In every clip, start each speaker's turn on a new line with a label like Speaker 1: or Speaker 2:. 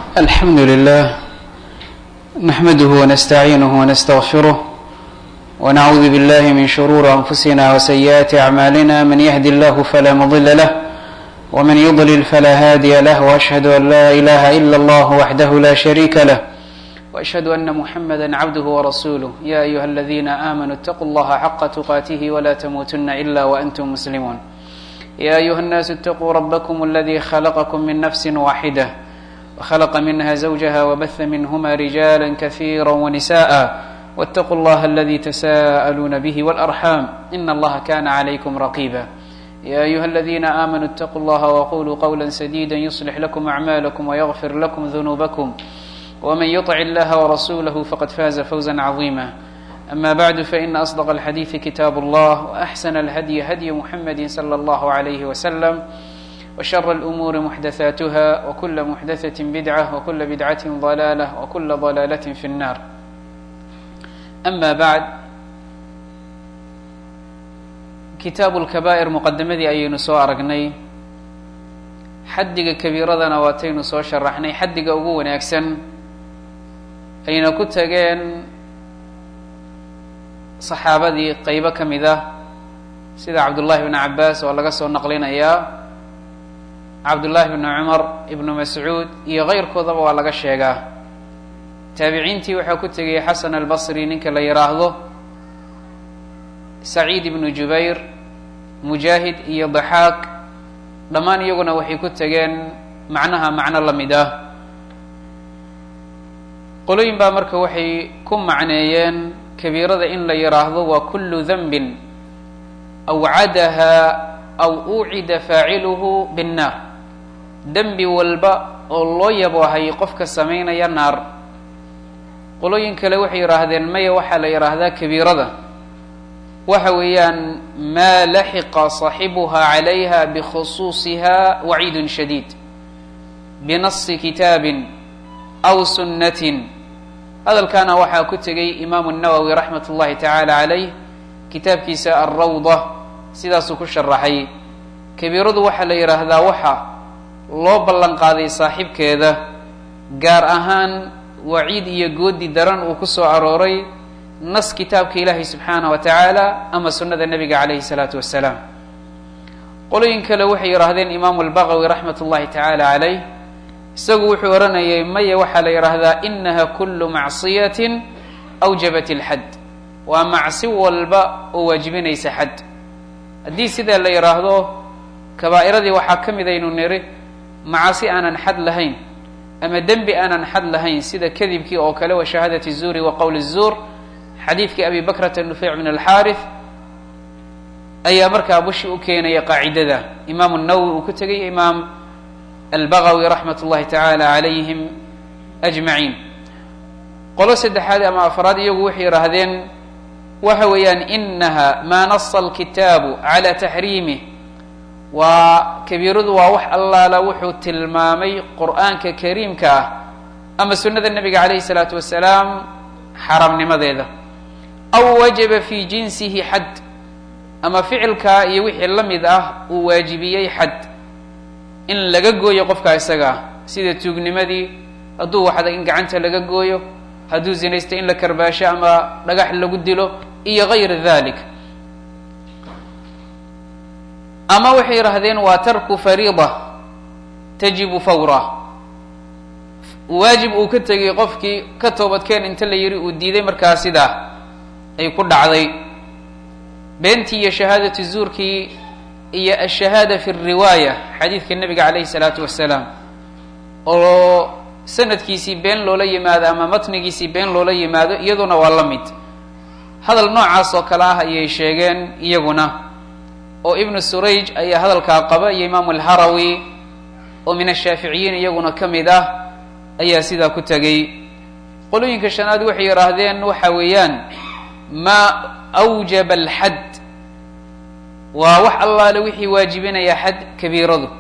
Speaker 1: الحمد لله نحمده ونستعينه ونستغفره ونعوذ بالله من شرور أنفسنا وسيئات أعمالنا من يهد الله فلا مضل له ومن يضلل فلا هادي له وأشهد أن لا إله إلا الله وحده لا شريك له وأشهد أن محمدا عبده ورسوله يا أيها الذين آمنوا اتقوا الله حق تقاته ولا تموتن إلا وأنتم مسلمون يا أيها الناس اتقوا ربكم الذي خلقكم من نفس واحدة وخلق منها زوجها وبث منهما رجالا كثيرا ونساء واتقوا الله الذي تساءلون به والأرحام إن الله كان عليكم رقيبا يا أيها الذين آمنوا اتقوا الله وقولوا قولا سديدا يصلح لكم أعمالكم ويغفر لكم ذنوبكم ومن يطع الله ورسوله فقد فاز فوزا عظيما أما بعد فإن أصدق الحديث كتاب الله وأحسن الهدي هدي محمد صلى الله عليه وسلم وشر الأمور محدثاتها وكل محدثة بدعة وكل بدعة ضلالة وكل ضلالة في النار أما بعد kitaabu lkabaa'ir muqadamadii ayaynu soo aragnay xaddiga kabiiradana waataynu soo sharaxnay xaddiga ugu wanaagsan ayna ku tageen saxaabadii qeybo ka mid ah sida cabdullahi bnu cabaas oo laga soo naqlinayaa cabdullahi bnu cumar ibnu mascuud iyo keyrkoodaba waa laga sheegaa taabiciintii waxaa ku tegayay xasan albasri ninka la yidhaahdo saciid ibnu jubayr mujaahid iyo daxaaq dhammaan iyaguna waxay ku tegeen macnaha macno la mid ah qolooyin baa marka waxay ku macneeyeen kabiirada in la yidhaahdo waa kullu danbin awcadaha aw ucida faaciluhu binnaar dembi walba oo loo yaboohay qofka samaynaya naar qolooyin kale waxay yidhaahdeen maya waxaa la yidhaahdaa kabiirada waxa weeyaan maa laxiqa صaaxibuha calayha bikhusuusiha waciid shadiid binasi kitaabin aw sunnatin hadalkaana waxaa ku tegay imaamu nawowi raxmat اllahi tacaala calayh kitaabkiisa alrawda sidaasuu ku sharaxay kabiiradu waxaa la yidhaahdaa waxa loo ballan qaaday saaxibkeeda gaar ahaan waciid iyo goodi daran uu ku soo arooray nas kitaabka ilaahay subxaanah wa tacaala ama sunnada nebiga calayhi salaatu wasalaam qolooyin kale waxay yidhaahdeen imaamu albagawi raxmat ullahi tacaala calayh isagu wuxuu odhanayay maya waxaa la yidhaahdaa inaha kullu macsiyatin awjabat ilxad waa macsi walba oo waajibinaysa xad haddii sidaa la yidhaahdo kabaa'iradii waxaa ka mid aynu niri macasi aanan xad lahayn ama dembi aanan xad lahayn sida kadibkii oo kale wa shahaadati zuuri wa qowl zuur xadiidkii abi bakrata nufeyc min alxaarith ayaa markaa bushi u keenaya qaacidada imaamu nawowi uu ku tegay imaam albagawi raxmat ullahi tacaala calayhim ajmaciin qolo saddexaad ama afraad iyagu waxay yidhaahdeen waxa weeyaan inaha maa nasa alkitaabu cala taxriimih waa kabiiradu waa wax allaala wuxuu tilmaamay qur'aanka kariimka ah ama sunnada nebiga calayhi salaatu wasalaam xaramnimadeeda aw wajaba fi jinsihi xad ama ficilkaa iyo wixii la mid ah uu waajibiyey xad in laga gooyo qofka isaga ah sida tuugnimadii hadduu waxda in gacanta laga gooyo hadduu zinaysto in la karbaasho ama dhagax lagu dilo iyo gayra dalik ama waxay yidhahdeen waa tarku fariida tajibu fawra waajib uu ka tegay qofkii ka toobadkeen inta la yidhi uu diiday markaa sidaa ay ku dhacday beentii iyo shahaadatu zuurkii iyo ashahaada fi riwaaya xadiidka nebiga calayhi salaatu wasalaam oo sanadkiisii been loola yimaado ama matnigiisii been loola yimaado iyaduna waa la mid hadal noocaas oo kale ah ayay sheegeen iyaguna oo ibnu surayj ayaa hadalkaa qaba iyo imaamu alharawi oo min ashaaficiyiin iyaguna ka mid ah ayaa sidaa ku tegay qolooyinka shanaad waxay yidhaahdeen waxa weeyaan maa awjaba alxad waa wax allaale wixii waajibinaya xad kabiiradu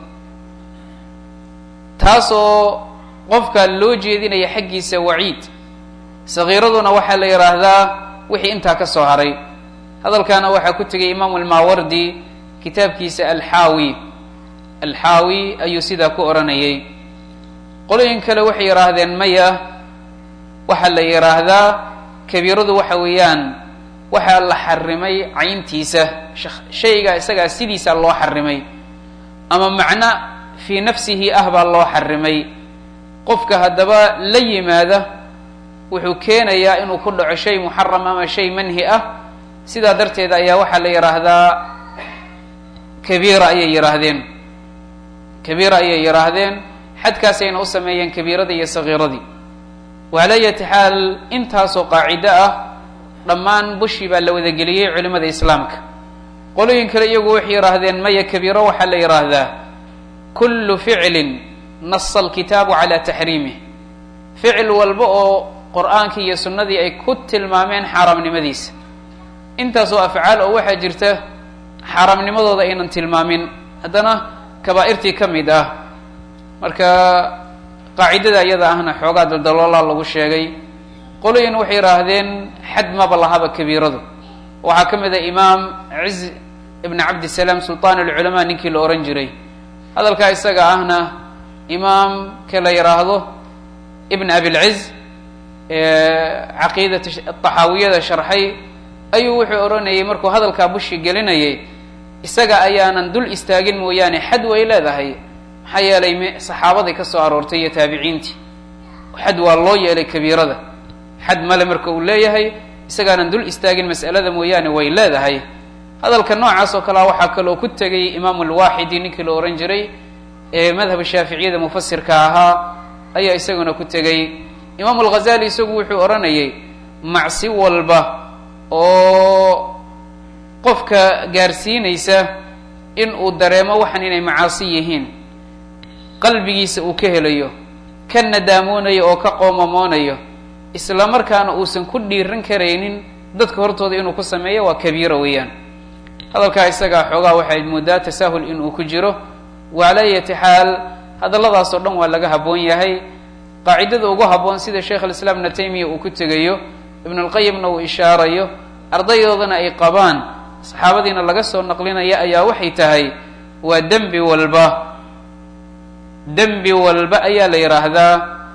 Speaker 1: taasoo qofka loo jeedinaya xaggiisa waciid sagiiraduna waxaa la yidhaahdaa wixii intaa ka soo haray hadalkaana waxaa ku tegay imaamu almaawardi kitaabkiisa alxaawi alxaawi ayuu sidaa ku odhanayay qolooyin kale waxay yidhaahdeen maya waxaa la yidhaahdaa kabiiradu waxa weeyaan waxaa la xarimay cayntiisa shayga isagaa sidiisa loo xarimay ama macno fii nafsihi ah baa loo xarimay qofka haddaba la yimaada wuxuu keenayaa inuu ku dhaco shay muxaram ama shay manhi ah sidaa darteed ayaa waxaa la yidhaahdaa kabiira ayay yidhaahdeen kabiira ayay yidhaahdeen xadkaasayna u sameeyeen kabiiradii iyo sagiiradii wacala ayati xaal intaasoo qaacido ah dhammaan bushii baa la wadageliyey culimada islaamka qolooyin kale iyagu waxay yidhaahdeen maya kabiiro waxaa la yidhaahdaa kullu ficlin nasa alkitaabu calaa taxriimih ficil walba oo qur-aankii iyo sunnadii ay ku tilmaameen xaaraamnimadiisa intaasoo afcaal oo waxaa jirta xaaraamnimadooda aynan tilmaamin haddana kabaa'irtii ka mid ah marka qaacidada iyada ahna xoogaa daldaloolaa lagu sheegay qolooyin waxay yidhaahdeen xad maba lahaba kabiiradu waxaa ka mid ah imaam ciz ibn cabdisalaam sultaan alculamaa ninkii la ohan jiray hadalkaa isaga ahna imaamka la yidhaahdo ibn abilciz caqiidat taxaawiyada sharxay ayuu wuxuu odhanayay markuu hadalkaa bushi gelinayay isaga ayaanan dul istaagin mooyaane xad way leedahay maxaa yeelay m saxaabaday ka soo aroortay iyo taabiciintii xad waa loo yeelay kabiirada xad male marka uu leeyahay isagaanan dul istaagin mas'alada mooyaane way leedahay hadalka noocaas oo kalea waxaa kaloo ku tegay imaamu alwaaxidi ninkii la ohan jiray ee madhab shaaficiyada mufasirka ahaa ayaa isaguna ku tegey imaamu alghazali isagu wuxuu odhanayay macsi walba oo qofka gaarsiinaysa in uu dareemo waxan inay macaasi yihiin qalbigiisa uu ka helayo ka nadaamonayo oo ka qoomamoonayo isla markaana uusan ku dhiiran karaynin dadka hortooda inuu ku sameeyo waa kabiira weeyaan hadalkaa isagaa xoogaa waxay moodaa tasaahul inuu ku jiro wacala ayati xaal hadalladaasoo dhan waa laga habboon yahay qaacidada ugu habboon sida sheekh alislaam ibna taymiya uu ku tegayo ibnu lqayimna uu ishaarayo ardayoodana ay qabaan saxaabadiina laga soo naqlinaya ayaa waxay tahay waa dembi walba dembi walba ayaa la yidhaahdaa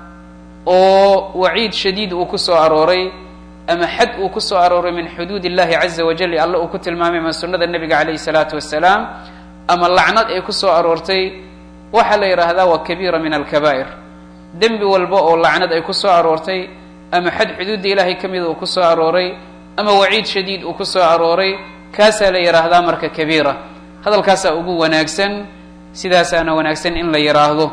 Speaker 1: oo waciid shadiid uu ku soo arooray ama xad uu ku soo arooray min xuduud illahi caza wajal alla uu ku tilmaamay ama sunnada nebiga calayhi salaatu wasalaam ama lacnad ay ku soo aroortay waxaa la yidhaahdaa waa kabiira min alkabaa'ir dembi walba oo lacnad ay ku soo aroortay ama xad xuduudda ilaahay ka mida uu ku soo arooray ama waciid shadiid uu ku soo arooray kaasaa la yidhaahdaa marka kabiira hadalkaasaa ugu wanaagsan sidaasaana wanaagsan in la yidhaahdo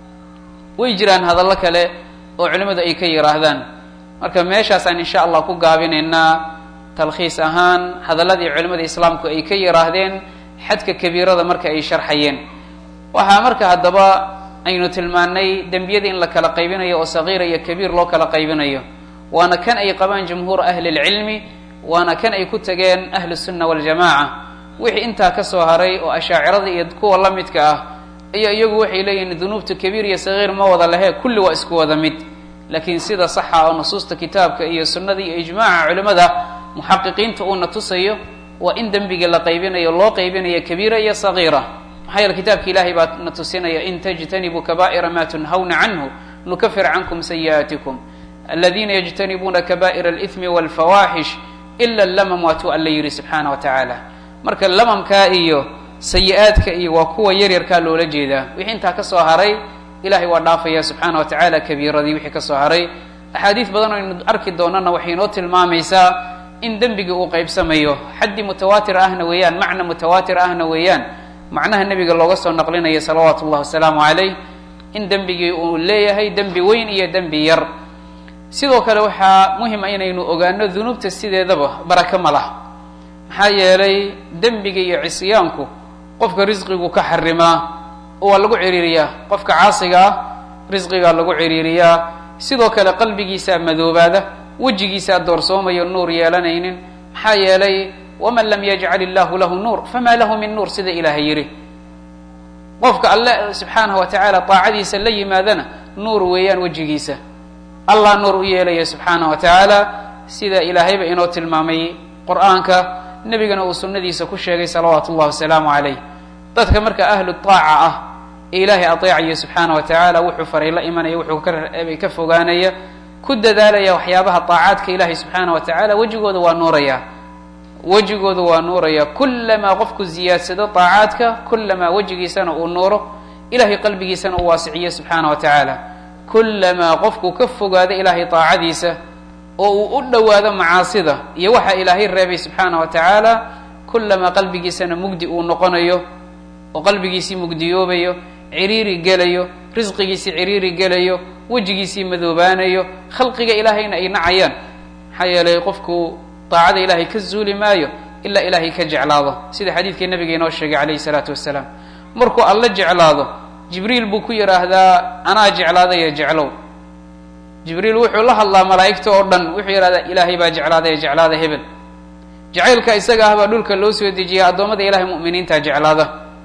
Speaker 1: way jiraan hadallo kale oo culimmadu ay ka yidhaahdaan marka meeshaasaan insha allah ku gaabinaynaa talkhiis ahaan hadalladii culimmada islaamku ay ka yidhaahdeen xadka kabiirada marka ay sharxayeen waxaa marka haddaba aynu tilmaanay dembiyada in la kala qaybinayo oo sagiira iyo kabiir loo kala qaybinayo waana kan ay qabaan jumhuur ahli lcilmi waana kan ay ku tageen ahlu sunna waljamaca wixii intaa ka soo haray oo ashaacirada iyo kuwa la midka ah iyo iyagu waxay leeyihiin dunuubta kabiir iyo sagiir ma wada lehe kulli waa isku wada mid laakiin sida saxa oo nusuusta kitaabka iyo sunnada iyo ijmaaca culimmada muxaqiqiinta uuna tusayo waa in dembiga la qaybinayo loo qaybinayo kabiira iyo sagiira maxaa yeele kitaabka ilahay baa na tusinaya in tajtanibuu kaba'ira ma tunhawna canhu nukafir cankum sayi'aatikum aladiina yajtanibuuna kaba'ira alithmi walfawaaxish ila lamam waatuu alla yidhi subxaana wa tacaala marka lamamkaa iyo sayi-aadka iyo waa kuwa yaryarkaa loola jeedaa wixii intaa ka soo haray ilahay waa dhaafaya subxaana wa tacaala kabiiradii wixii ka soo haray axaadiis badan aynu arki doonana waxay inoo tilmaamaysaa in dembigii uu qaybsamayo xaddi mutawaatir ahna weeyaan macna mutawaatir ahna weeyaan macnaha nebiga looga soo naqlinaya salawaatu ullahi wasalaamu calayh in dembigii uu leeyahay dembi weyn iyo dembi yar sidoo kale waxaa muhima inaynu ogaano dunuubta sideedaba baraka ma lah maxaa yeelay dembiga iyo cisyaanku qofka risqigu ka xarimaa waa lagu ciriiriyaa qofka caasiga ah risqigaa lagu ciriiriyaa sidoo kale qalbigiisaa madoobaada wejigiisaa doorsoomayo nuur yeelanaynin maxaa yeelay waman lam yajcal illahu lahu nuur famaa lahu min nuur sida ilaahay yidhi qofka alle subxaanahu wa tacaala daacadiisa la yimaadana nuur weeyaan wejigiisa allah nuur u yeelaya subxaanahu wa tacaala sida ilaahayba inoo tilmaamay qur-aanka nebigana uu sunnadiisa ku sheegay salawaatu ullahi wasalaamu calayh dadka marka ahlu taaca ah ee ilaahay ateecaya subxaana wa tacaala wuxuu faray la imanaya wuxuu ka fogaanaya ku dadaalaya waxyaabaha طaacaadka ilahay subxaana wa tacaala wejigooda waa nuuraya wejigooda waa nuuraya kulamaa qofku ziyaadsado طaacaadka kulamaa wejigiisana uu nuuro ilahay qalbigiisana uu waasiciyo subxaana wa tacaala kulamaa qofku ka fogaado ilaahay طaacadiisa oo uu u dhowaado macaasida iyo waxa ilaahay reebay subxaana wa tacaala kulamaa qalbigiisana mugdi uu noqonayo oo qalbigiisii mugdiyoobayo ciriiri gelayo risqigiisii ciriiri gelayo wejigiisii madoobaanayo khalqiga ilaahayna ay nacayaan maxaa yeelay qofku daacada ilaahay ka zuuli maayo ilaa ilaahay ka jeclaado sida xadiidkii nabiga inoo sheegay calayhi salaatu wasalaam markuu alla jeclaado jibriil buu ku yidhaahdaa anaa jeclaadaya jeclow jibriil wuxuu la hadlaa malaa'igta oo dhan wuxuu yidhahdaa ilaahay baa jeclaadaya jeclaada hebel jacaylka isaga ah baa dhulka loo soo dejiya addoommada ilahay mu'miniinta jeclaada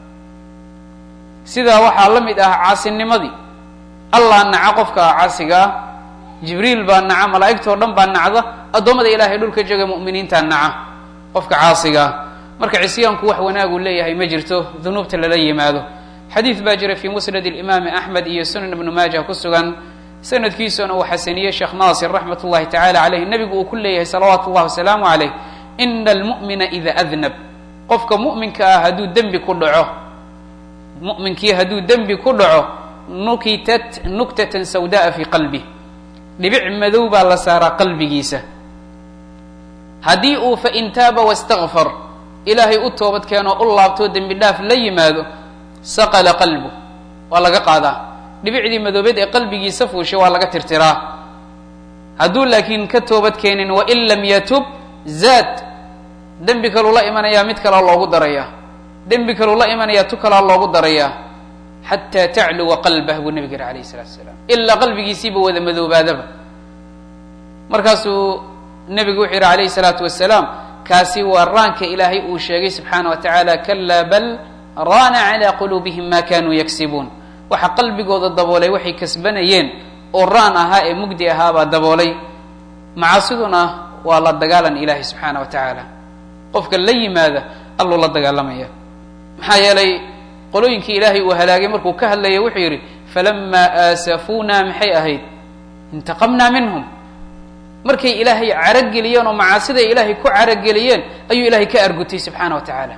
Speaker 1: sidaa waxaa la mid ah caasinimadii allah naca qofka caasiga ah jibriil baa naca malaa'igtao dhan baa nacda addoommada ilahay dhulka jooga mu'miniinta naca qofka caasiga ah marka cisyaanku wax wanaaguu leeyahay ma jirto dunuubta lala yimaado xadiid baa jira fii musnad imaami axmed iyo sunan ibnu maaja ku sugan sanadkiisuna uu xasaniyey sheekh naasir raxmat ullahi tacala caleyh nebigu uu ku leeyahay salawaatu llahi wasalaamu caleyh ina almu'mina ida adnab qofka mu'minka ah hadduu dembi ku dhaco mu'minkii hadduu dembi ku dhaco nukitat nuktatan sawda'a fii qalbi dhibic madow baa la saaraa qalbigiisa haddii uu fain taaba wastakfar ilaahay u toobad keenoo u laabtoo dembi dhaaf la yimaado saqala qalbu waa laga qaadaa dhibicdii madoobeed ee qalbigiisa fuushay waa laga tirtiraa hadduu laakiin ka toobad keenin wain lam yatub zaad dembi kaluu la imanayaa mid kalaa loogu darayaa dembi kaluu la imanayaa tu kalaa loogu darayaa xataa tacluwa qalbah buu nabig yiri alayh salatu salaam ilaa qalbigiisiiba wada madoobaadaba markaasuu nebigu wuxuu yihi alayhi salaatu wasalaam kaasi waa raanka ilaahay uu sheegay subxaana wa tacaala kalaa bal raana calaa quluubihim ma kanuu yagsibuun waxa qalbigooda daboolay waxay kasbanayeen oo raan ahaa ee mugdi ahaabaa daboolay macaasiduna waa la dagaalan ilahi subxaana wa tacaala qofka la yimaada alluu la dagaalamaya maxaa yeelay qolooyinkii ilaahay uu halaagay markuu ka hadlaya wuxuu yidhi falamaa aasafuuna maxay ahayd intaqamnaa minhum markay ilaahay carageliyeen oo macaasiday ilaahay ku carageliyeen ayuu ilahay ka argutay subxaana wa tacaala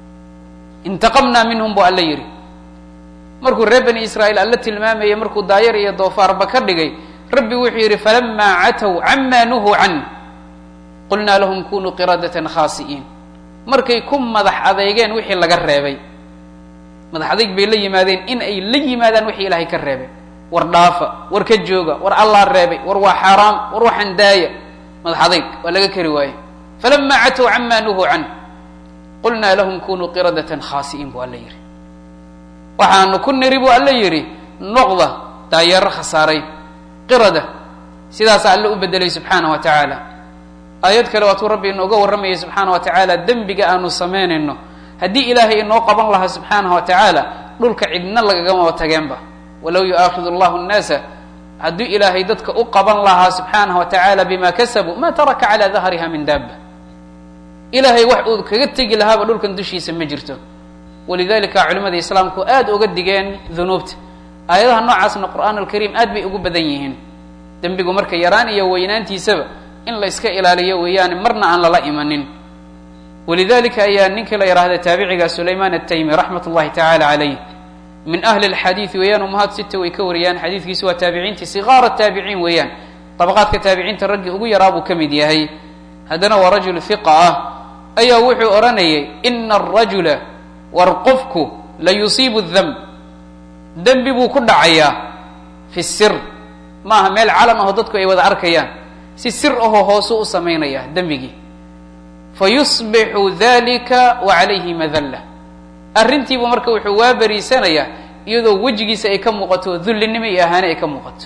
Speaker 1: intaqamnaa minhum buu alla yidhi markuu reer bani israa'iil alla tilmaamayay markuu daayar iyo doofaarba ka dhigay rabbi wuxuu yidhi falamaa catow cama nuhuu can qulnaa lahum kunuu qiradatan khaasi'iin markay ku madax adeygeen wixii laga reebay madax adayg bay la yimaadeen in ay la yimaadaan wixii ilaahay ka reebay war dhaafa war ka jooga war allaa reebay war waa xaaraam war waxaan daaya madax adayg waa laga keri waaye falamaa catow cama nuhuu can qulnaa lahum kunuu qiradatan khaasi'iin buu alla yidhi waxaanu ku niri buu alla yidhi noqda daayeero khasaaray qirada sidaasa alle u bedelay subxaana wa tacaala aayad kale waatuu rabbi inooga warramayay subxaana wa tacaala dembiga aanu samaynayno haddii ilaahay inoo qaban lahaa subxaanahu wa tacaala dhulka cidna lagagamaba tageenba walow yu'aakidu allahu nnaasa hadduu ilaahay dadka u qaban lahaa subxaanahu wa tacaala bima kasabuu ma taraka calaa dahriha min daaba ilaahay wax uu kaga tegi lahaaba dhulkan dushiisa ma jirto walidalika culimada islaamku aada uga digeen dunuubta aayadaha noocaasna qur'aan alkariim aad bay ugu badan yihiin dembigu marka yaraan iyo weynaantiisaba in la iska ilaaliyo weeyaane marna aan lala imanin walidalika ayaa ninkii la yidhaahda taabiciga sulayman ataymi raxmat ullahi tacala calayh min ahli lxadiidi weeyaan umahaad sita way ka wariyaan xadiidkiisu waa taabiciintii sigaara taabiciin weeyaan dabaqaadka taabiciinta raggii ugu yaraa buu ka mid yahay haddana waa rajul hiqa ah ayaa wuxuu odhanayay ina arajula war qofku la yusiibu demb dembi buu ku dhacayaa fi sir maaha meel calan aho dadku ay wada arkayaan si sir ahoo hoosu u samaynaya dembigii fayusbixu dalika wa calayhi madalla arrintiibu marka wuxuu waa beriisanayaa iyadoo wejigiisa ay ka muuqato dullinimo iyo ahaane ay ka muuqato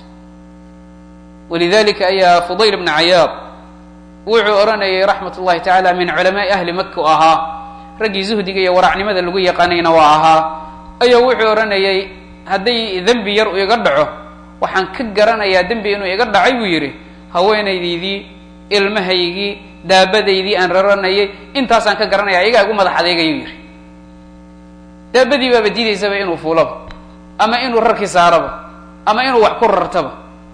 Speaker 1: walidalika ayaa fudayl bna cayaad wuxuu odhanayay raxmat ullahi tacaala min culamaai ahli maka u ahaa raggii zuhdiga iyo waracnimada lagu yaqaanayna waa ahaa ayaa wuxuu odhanayay hadday dembi yar u iga dhaco waxaan ka garanayaa dembi inuu iga dhacay buu yidhi haweenaydaydii ilmahaygii daabadaydii aan raranayay intaasaan ka garanaya iyagaa igu madax adeegayuu yidhi daabadii baaba diidaysaba inuu fuulaba ama inuu rarki saaraba ama inuu wax ku rartaba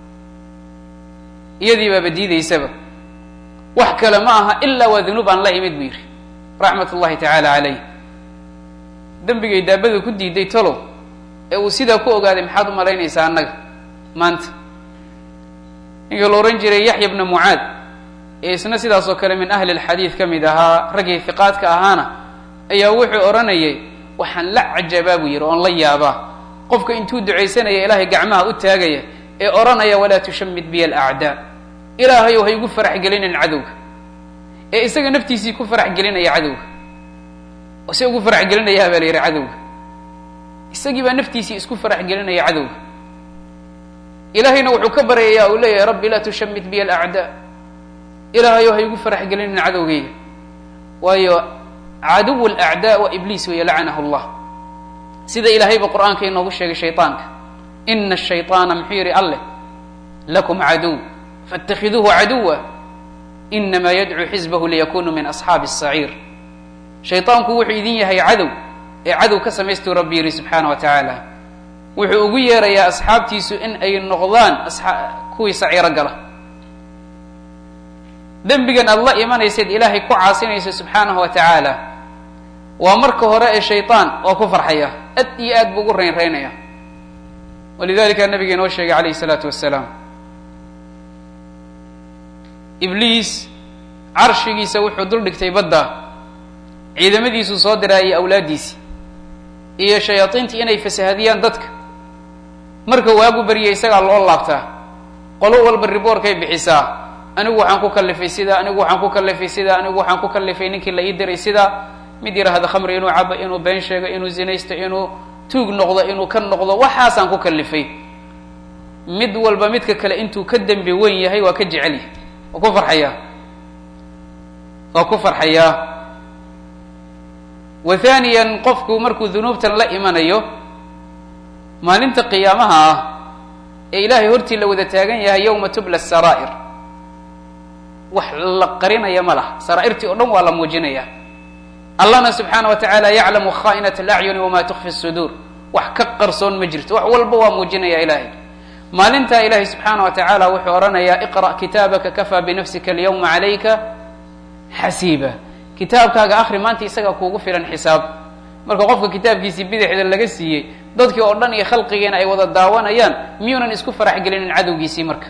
Speaker 1: iyadii baaba diidaysaba wax kale ma aha ilaa waa dunuub aan la imid buu yidhi raxmat ullahi tacaala calayh dembigay daabada ku diiday tolow ee uu sidaa ku ogaaday maxaad u malaynaysaa annaga maanta ninkii la odhan jiray yaxya bna mucaad ee isna sidaas oo kale min ahli lxadiid ka mid ahaa raggii hiqaadka ahaana ayaa wuxuu odhanayay waxaan la cajabaa buu yidhi oon la yaabaa qofka intuu ducaysanaya ilaahay gacmaha u taagaya ee odhanaya walaa tushamid biya alacdaa ilaahayow ha igu farax gelinin cadowga ee isaga naftiisii ku farax gelinaya cadowga oo se ugu farax gelinayaa baa la yidhi cadowga isagii baa naftiisii isku farax gelinaya cadowga ilaahayna wuxuu ka baryayaa uu leeyahay rabbi laa tushamid biya alacdaa ilaahayow ha igu farax gelinin cadowgayga waayo caduw alacdaa waa ibliis weeye lacanahu llah sida ilaahayba qur-aanka inoogu sheegay shayطaanka ina الshayطaana muxuu yihi alleh lakum caduw faاtakhiduuhu caduwa inama yadcuu xizbahu liyakunuu min asxaabi الsaciir shayطaanku wuxuu idin yahay cadow ee cadow ka samaystuu rabbi yihi subxaana wa tacaala wuxuu ugu yeerayaa asxaabtiisu in ay noqdaan kuwii saciiro gala dembigan aada la imanaysaed ilaahay ku caasinaysa subxaanahu wa tacaala waa marka hore ee shayطaan oo ku farxaya ad iyo aad buu ugu raynraynaya walidalika nabiga inoo sheegay calayh الsalaatu wasalaam ibliis carshigiisa wuxuu dul dhigtay badda ciidamadiisuu soo diraayay awlaaddiisii iyo shayaadiintii inay fasahadiyaan dadka marka waagu baryay isagaa loo laabtaa qolo walba riboorkay bixisaa anigu waxaan ku kalifay sidaa anigu waxaan ku kalifay sidaa anigu waxaan ku kalifay ninkii la ii diray sidaa mid yidhaahda khamri inuu cabo inuu been sheego inuu zinaysto inuu tuug noqdo inuu ka noqdo waxaasaan ku kalifay mid walba midka kale intuu ka dembi weyn yahay waa ka jecel yahay waa ku farxayaa waa ku farxayaa wa thaniyan qofku markuu dunuubtan la imanayo maalinta qiyaamaha ah ee ilaahay hortii la wada taagan yahay yowma tubla saraa'ir wax la qarinaya ma laha saraa'irtii oo dhan waa la muujinaya allahna subxaana wa tacaala yaclamu khaa'inat alacyuni wama tukfi suduur wax ka qarsoon ma jirto wax walba waa muujinaya ilaahay maalintaa ilaahay subxaana wa tacaala wuxuu odhanayaa iqra' kitaabaka kafaa binafsika alyawma calayka xasiiba kitaabkaaga akri maanta isagaa kuugu filan xisaab marka qofka kitaabkiisii bidixda laga siiyey dadkii oo dhan iyo khalqigiina ay wada daawanayaan miyuunan isku farax gelinin cadowgiisii marka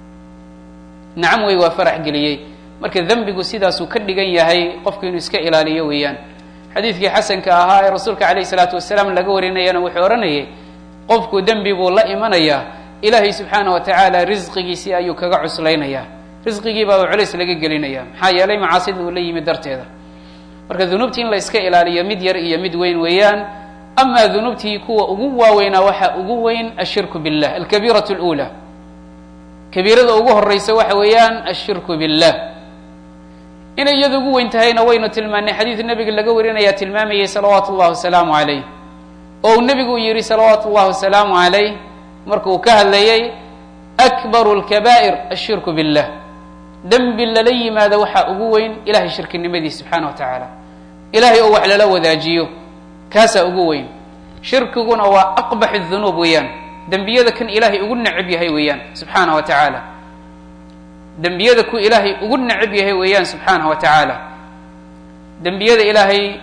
Speaker 1: nacam wey waa farax geliyey marka dembigu sidaasuu ka dhigan yahay qofku inuu iska ilaaliyo weeyaan xadiidkii xasanka ahaa ee rasuulka calayh isalaatu wasalaam laga warinayana wuxuu odhanayay qofku dembi buu la imanayaa ilaahay subxaana wa tacaala risqigiisii ayuu kaga cuslaynayaa risqigii baa uu culays laga gelinaya maxaa yeelay macaasida uu la yimid darteeda marka dunuubtii in la iska ilaaliyo mid yar iyo mid weyn weeyaan amaa dunuubtii kuwa ugu waaweynaa waxaa ugu weyn ashirku billah alkabiiratu lula kabiirada ugu horeysa waxa weeyaan ashirku billah inay iyada ugu weyn tahayna waynu tilmaanay xadiid nebiga laga warinaya tilmaamayay salawaatu llahi wasalaamu calayh oo uu nebigu yihi salawaatu llahi wasalaamu calayh markuu ka hadlayay akbaru lkabaa'ir ashirku billah dembi lala yimaado waxaa ugu weyn ilahay shirkinimadiis subxaana wa tacaala ilahay oo wax lala wadaajiyo kaasaa ugu weyn shirkiguna waa aqbax dunuub weeyaan dembiyada kan ilaahay ugu necab yahay weeyaan subxaana wa tacaala dembiyada ku ilaahay ugu necab yahay weeyaan subxaanahu wa tacaala dembiyada ilaahay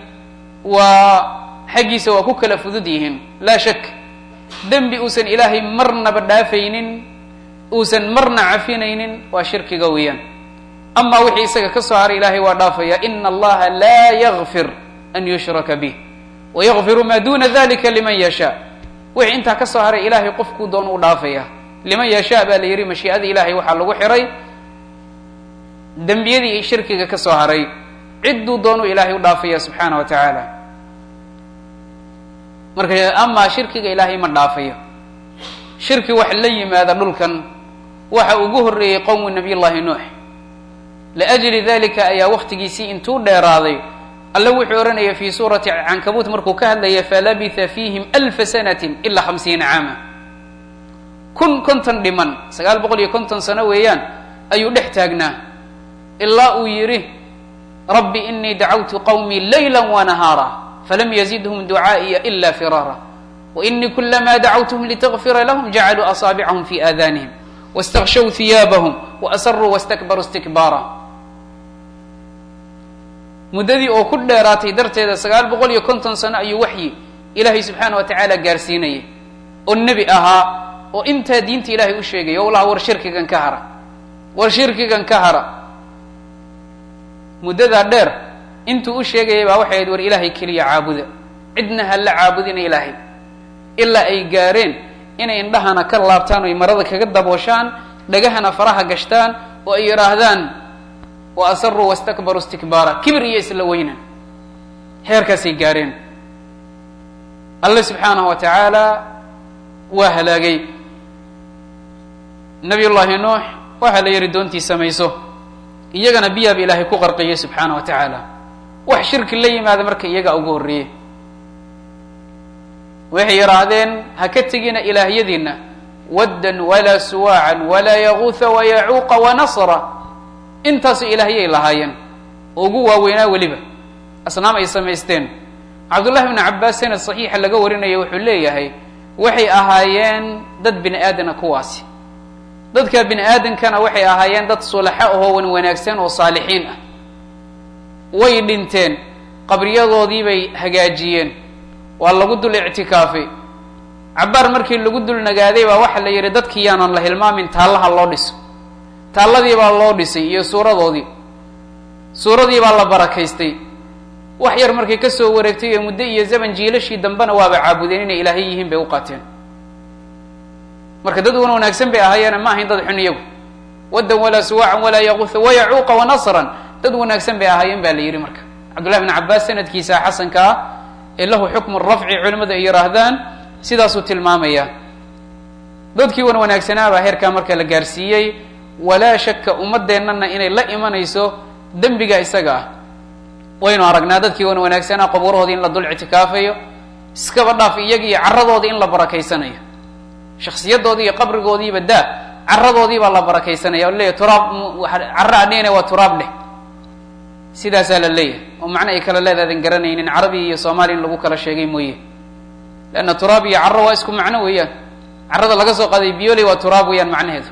Speaker 1: waa xaggiisa waa ku kala fudud yihiin laa shak dembi uusan ilaahay marnaba dhaafaynin uusan marna cafinaynin waa shirkiga weeyaan amaa wixii isaga ka soo haray ilahay waa dhaafaya ina allaha laa yakfir an yushraka bih wayakfiru maa duna dalika liman yashaa wixii intaa ka soo haray ilahay qofkuu doon u dhaafaya liman yashaa baa la yihi mashii'ada ilahay waxaa lagu xiray dembiyadii shirkiga ka soo haray cidduu doonuu ilaahay u dhaafaya subxaana wa tacaala marka amaa shirkiga ilaahay ma dhaafayo shirki wax la yimaada dhulkan waxa ugu horreeyey qowmu nabiy llahi nuux liajli dalika ayaa waktigiisii intuu dheeraaday alle wuxuu odhanaya fi suurati cankabuut markuu ka hadlaya falabitha fiihim alfa sanatin ilaa hamsiina caama kun konton dhiman sagaal boqol iyo konton sano weeyaan ayuu dhex taagnaa ilaa uu yidhi rabbi inii dacawtu qawmii layla wanahaara falam yazidhum ducaa'iya ila firaara wainii kulamaa dacawtuhum litagfira lahum jacaluu asaabicahum fi aadanihim waاstakshow hiyaabahum waasaruu wastakbaruu istikbaara muddadii oo ku dheeraatay darteeda sagaal boqol iyo konton sano ayuu waxyi ilaahay subxaana wa tacaala gaarsiinayay oo nebi ahaa oo intaa diinta ilaahay u sheegaya o laha war shirkigan ka hara war shirkigan ka hara muddadaa dheer intuu u sheegayay baa waxay ahayd war ilaahay keliya caabuda cidna ha la caabudina ilaahay ilaa ay gaareen inay indhahana ka laabtaan o ay marada kaga dabooshaan dhagahana faraha gashtaan oo ay yidhaahdaan wa asaruu wastakbaruu istikbaara kibir iyo isla weynan heerkaasay gaareen alle subxaanahu wa tacaala waa halaagay nabiy llaahi nuux waxaa la yihi doontii samayso iyagana biyaaba ilaahay ku qarqiyay subxaana wa tacaala wax shirki la yimaada marka iyaga ugu horreeyey waxay yidhaahdeen ha ka tegina ilaahyadiina waddan walaa suwaacan walaa yaguuha wayacuuqa wanasra intaasu ilaahyay lahaayeen oo ugu waaweynaa weliba asnaam ay samaysteen cabdullahi bnu cabbaas sanad saxiixa laga warinaya wuxuu leeyahay waxay ahaayeen dad bini aadana kuwaasi dadka bini aadankana waxay ahaayeen dad sulaxo ahoo wan wanaagsan oo saalixiin ah way dhinteen qabriyadoodii bay hagaajiyeen waa lagu dul ictikaafay cabbaar markii lagu dul nagaaday baa waxaa la yidhi dadkii yaanan la hilmaamin taallaha loo dhiso taalladii baa loo dhisay iyo suuradoodii suuradii baa la barakaystay wax yar markay ka soo wareegtay ee muddo iyo zaman jiilashii dambena waaba caabudeen inay ilaahay yihiin bay u qaateen marka dad wan wanaagsan bay ahaayeene ma ahayn dad xun iyagu waddan walaa suwaacan walaa yaquuha wayacuuqa wanasran dad wanaagsan bay ahaayeen ba la yidhi marka cabdullahi bn cabbaas sanadkiisa xasanka ah ee lahu xukmu rafci culimadu ay yidhaahdaan sidaasuu tilmaamaya dadkii wan wanaagsanaabaa heerkaa marka la gaarsiiyey walaa shaka ummadeennana inay la imanayso dembiga isaga ah waynu aragnaa dadkii wan wanaagsanaa qabuurahoodii in la dul ictikaafayo iskaba dhaaf iyagi iyo carradoodii in la barakaysanayo shaksiyadoodii iyo qabrigoodiiba daa carradoodii baa la barakaysanaya o leeyahy turaab carra adhigana waa turaab dheh sidaasaa la leeyahay oo macno ay kala leedaadan garanaynin carabi iyo soomaaliya in lagu kala sheegay mooye leanna turaab iyo carro waa isku macno weeyaan carrada laga soo qaaday biyoley waa turaab weeyaan macnaheedu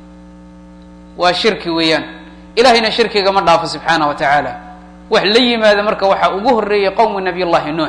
Speaker 1: waa shirki weeyaan ilahayna shirkiga ma dhaafo subxaana wa tacaala wax la yimaada marka waxaa ugu horreeyay qowmu nabiy llahi nuux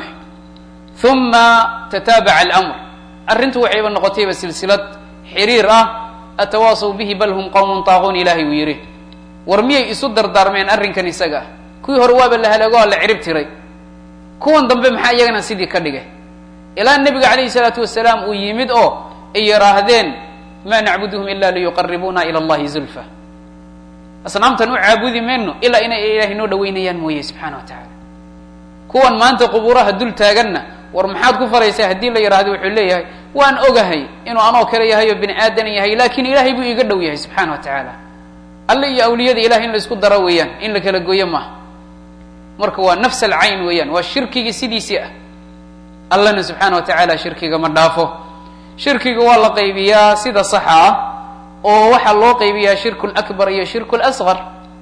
Speaker 1: uma tataabaca almr arrintu waxayba noqotayba silsilad xiriir ah atawaasaw bihi bal hum qowmun taaquun ilahay uu yidhi war miyay isu dardaarmeen arrinkan isaga ah kuwii hore waaba la halaago la cirib tiray kuwan dambe maxaa iyagana sidii ka dhigay ilaa nebiga calayhi salaatu wasalaam uu yimid oo ay yidhaahdeen ma nacbuduhum ila liyuqaribuna ila allahi zulfa asnaamtan u caabudi mayno ilaa inay ilaahay noo dhaweynayaan mooye subxana wa tacaala kuwan maanta qubuuraha dul taaganna war maxaad ku faraysaa haddii la yidhahdo wuxuu leeyahay waan ogahay inuu anoo kale yahay oo bini aadan yahay laakin ilaahay buu iiga dhow yahay subxana wa tacaala alle iyo awliyada ilahay in la isku daro weeyaan in la kala gooyo maaha marka waa nafs alcayn weeyaan waa shirkigii sidiisii ah allana subxaana wa tacaala shirkiga ma dhaafo shirkiga waa la qaybiyaa sida saxa ah oo waxaa loo qaybiyaa shirku lakbar iyo shirku lasqar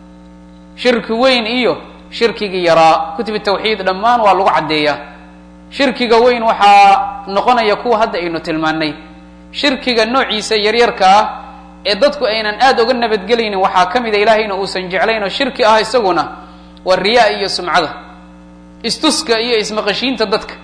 Speaker 1: shirki weyn iyo shirkigii yaraa kutub tawxiid dhammaan waa lagu caddeeyaa shirkiga weyn waxaa noqonaya kuwa hadda aynu tilmaanay shirkiga noociisa yaryarka ah ee dadku aynan aada uga nabadgelaynin waxaa ka mida ilaahayna uusan jeclayn oo shirki ah isaguna waa riyaa iyo sumcada istuska iyo ismaqashiinta dadka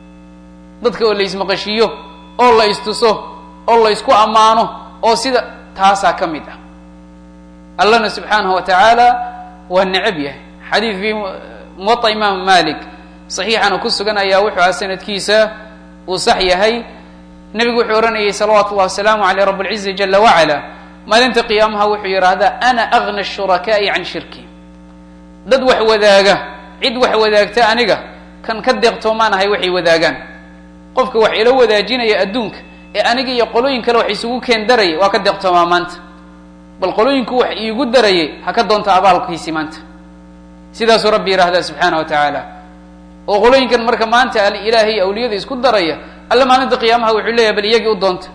Speaker 1: dadka oo la ismaqashiiyo oo la istuso oo la isku ammaano oo sida taasaa ka mid ah allahna subxaanahu wa tacaala waa necab yahay xadiid fi muwaطa imaam malik saxiixana ku sugan ayaa wuxuu aha sanadkiisa uu sax yahay nebigu wuxuu ohanayay salawaatu llahi wasalaamu aleyh rab اlcizi jala wacala maalinta qiyaamaha wuxuu yidhaahdaa ana agna shurakaai can shirki dad wax wadaaga cid wax wadaagta aniga kan ka deeqtoomaanahay waxay wadaagaan qofka wax ila wadaajinaya adduunka ee aniga iyo qolooyin kale wax isugu keen daraya waa ka deeqtoomaa maanta bal qolooyinku wax iigu darayay ha ka doonta abaalkiisi maanta sidaasuu rabbi yidhaahdaa subxaana wa tacaala oo qolooyinkan marka maanta alilaahay iyo awliyada isku daraya alle maalinta qiyaamaha wuxuu leeyahay bal iyagii u doonta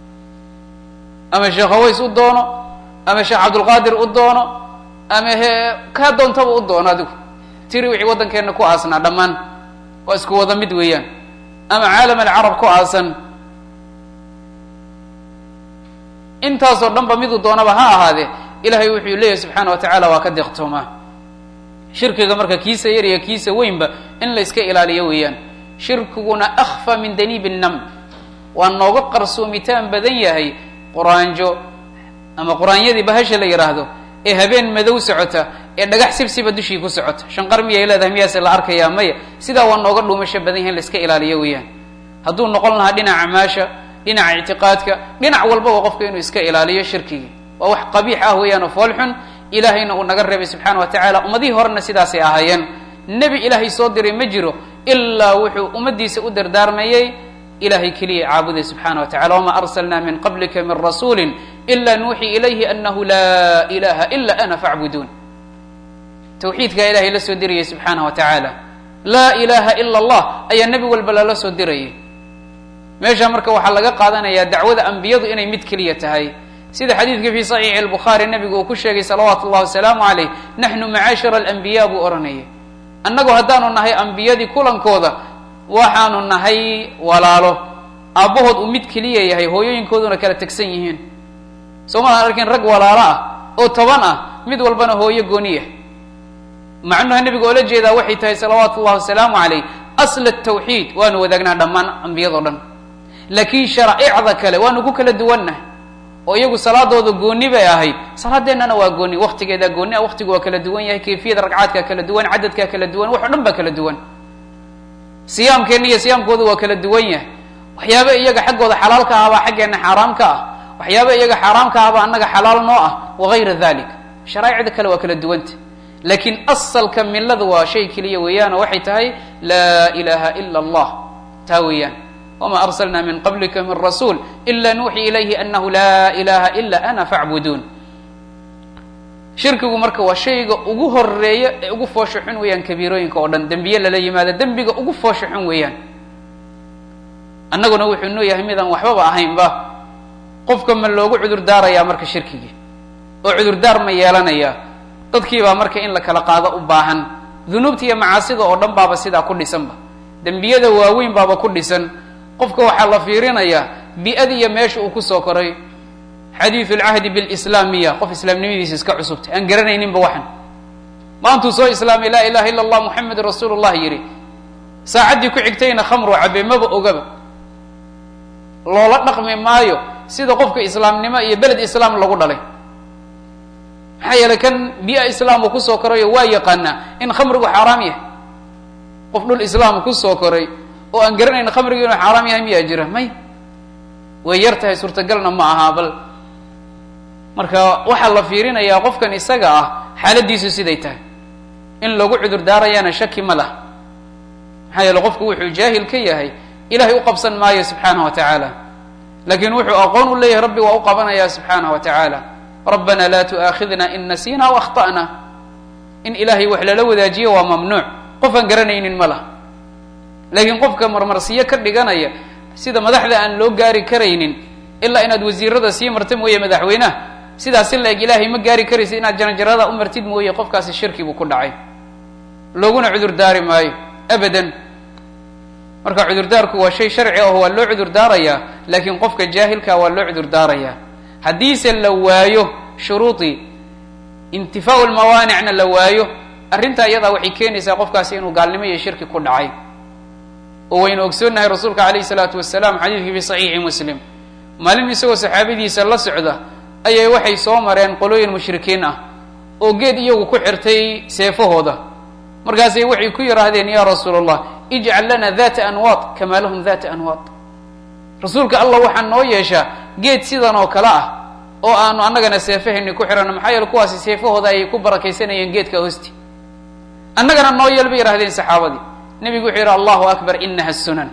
Speaker 1: ama sheekh haways u doono ama sheekh cabdulqaadir u doono ama he kaa doontaba u doono adigu tiri wixii waddankeenna ku aasnaa dhammaan waa isku wada mid weeyaan ama caalam alcarab ku aasan intaasoo dhan ba miduu doonaba ha ahaadee ilahay wuxuu leeyahy subxaana wa tacaala waa ka deeqtoomaa shirkiga marka kiisa yar iyo kiisa weynba in la iska ilaaliyo weeyaan shirkiguna akfa min daniibi nam waa nooga qarsoomitaan badan yahay quraanjo ama quraanyadii bahasha la yidhaahdo ee habeen madow socota ee dhagax sibsiba dushii ku socota shanqar miyay leedahay miyaase la arkayaa maya sidaa waa nooga dhuumasho badan yahay in la iska ilaaliyo weeyaan hadduu noqon lahaa dhinaca maasha dhinaca ictiqaadka dhinac walbaba qofka inuu iska ilaaliyo shirkigii waa wax qabiix ah weeyaan oo foolxun ilaahayna uu naga reebay subxaana wa tacala ummadihii horena sidaasay ahaayeen nebi ilaahay soo diray ma jiro ilaa wuxuu ummaddiisa u dardaarmayey ilahay keliya caabuday subxaana wa tacala wama arsalna min qablika min rasuuli ila nuuxii ilayhi anahu laa ilaha ila ana facbuduun tawxiidkaa ilahay la soo dirayay subxaana wa tacaala laa ilaha ila allah ayaa nebi walba lala soo dirayay meesha marka waxaa laga qaadanayaa dacwada ambiyadu inay mid keliya tahay sida xadiidka fi saxiixi albukhaari nabigu uu ku sheegay salawaatu llahi wasalaamu calayh naxnu macaashira alambiya buu odhanayay annagu haddaanu nahay ambiyadii kulankooda waxaanu nahay walaalo aabbahood uu mid keliya yahay hooyooyinkooduna kala tegsan yihiin soo maaan arkin rag walaalo ah oo toban ah mid walbana hooyo gooniya macnuha nebiga oola jeedaa waxay tahay salawaatu llahi wasalaamu calayh asla tawxiid waanu wadaagnaa dhammaan ambiyado dhan laakiin sharaa'icda kale waanu ku kala duwannahay oo iyagu salaadooda gooni bay ahayd salaadeennana waa gooni waktigeedaa gooni ah waktigu waa kala duwan yahay kayfiyada ragcaadkaa kala duwan cadadkaa kala duwan wax o dhan baa kala duwan siyaamkeenna iyo siyaamkooda waa kala duwan yahay waxyaaba iyaga xaggooda xalaalka ahbaa xaggeenna xaaraamka ah waxyaaba iyaga xaaraamka ahbaa annaga xalaal noo ah wagayra dalik sharaa'icda kale waa kala duwanta laakiin asalka millada waa shay keliya weeyaan oo waxay tahay laa ilaha ila allah taa weeyaan wma arslna min qablika min rasuul ila nuuxi ilayhi anahu laa ilaha ila ana facbuduun shirkigu marka waa shayga ugu horeeya ee ugu foosho xun weeyaan kabiirooyinka oo dhan dembiye lala yimaado dembiga ugu foosho xun weeyaan annaguna wuxuu noo yahay midaan waxbaba ahaynba qofka ma loogu cudur daarayaa marka shirkigii oo cudurdaar ma yeelanayaa dadkiibaa marka in la kala qaado u baahan dunuubta iyo macaasida oo dhan baaba sidaa ku dhisanba dembiyada waaweyn baaba ku dhisan qofka waxaa la fiirinayaa bi-ada iyo meesha uu kusoo koray xadiidu lcahdi bilislaamiya qof islaamnimadiisa iska cusubtay aan garanayninba waxan maantuu soo islaamay laa ilaha illa allah muxamedun rasuulu llah yidhi saacaddii ku xigtayna khamru cabe maba ogaba loola dhaqmi maayo sida qofka islaamnimo iyo beled islaam lagu dhalay maxaa yeelay kan bi-a islaam uu kusoo korayo waa yaqaanaa in khamrigu xaaraam yahay qof dhul islaam kusoo koray oo aan garanayn khamrigi inuu xaaraam yahay miyaa jira may way yar tahay suurtagalna ma aha bal marka waxaa la fiirinayaa qofkan isaga ah xaaladiisu siday tahay in lagu cudur daarayaana shaki ma lah maxaa yeele qofku wuxuu jaahil ka yahay ilahay u qabsan maayo subxaanah wa tacaala laakiin wuxuu aqoon u leeyahay rabbi waa u qabanaya subxaanah wa tacaala rabbana laa tu'aakhidna in nasiina aw akhta'na in ilahay wax lala wadaajiyo waa mamnuuc qof aan garanaynin ma lah laakiin qofka marmarsiyo ka dhiganaya sida madaxda aan loo gaari karaynin ilaa inaad wasiirada sii marta mooye madaxweynaha sidaas in la eg ilaahay ma gaari karaysa inaad janajarada u martid mooye qofkaasi shirki buu ku dhacay looguna cudur daari maayo abadan marka cudurdaarku waa shay sharci ah waa loo cudur daarayaa laakiin qofka jaahilka waa loo cudur daarayaa haddiise la waayo shuruudii intifaau lmawaanicna la waayo arrintaa iyadaa waxay keenaysaa qofkaasi inuu gaalnimo iyo shirki ku dhacay oo waynu ogsoonnahay rasuulka calayhi salaatu wasalaam xadiidkii fi saxiixi muslim maalin isagoo saxaabadiisa la socda ayay waxay soo mareen qolooyin mushrikiin ah oo geed iyagu ku xirtay seefahooda markaasay waxay ku yidhaahdeen ya rasuul allah ijcal lana data anwaad kamaa lahum data anwaad rasuulka allah waxaa noo yeeshaa geed sidan oo kale ah oo aanu annagana seefahayni ku xihano maxaa yeele kuwaasi seefahooda ayay ku barakaysanayeen geedka hoosti annagana noo yeel bay yidhahdeen saxaabadii nebigu wuxuu yidhi allahu akbar inaha sunan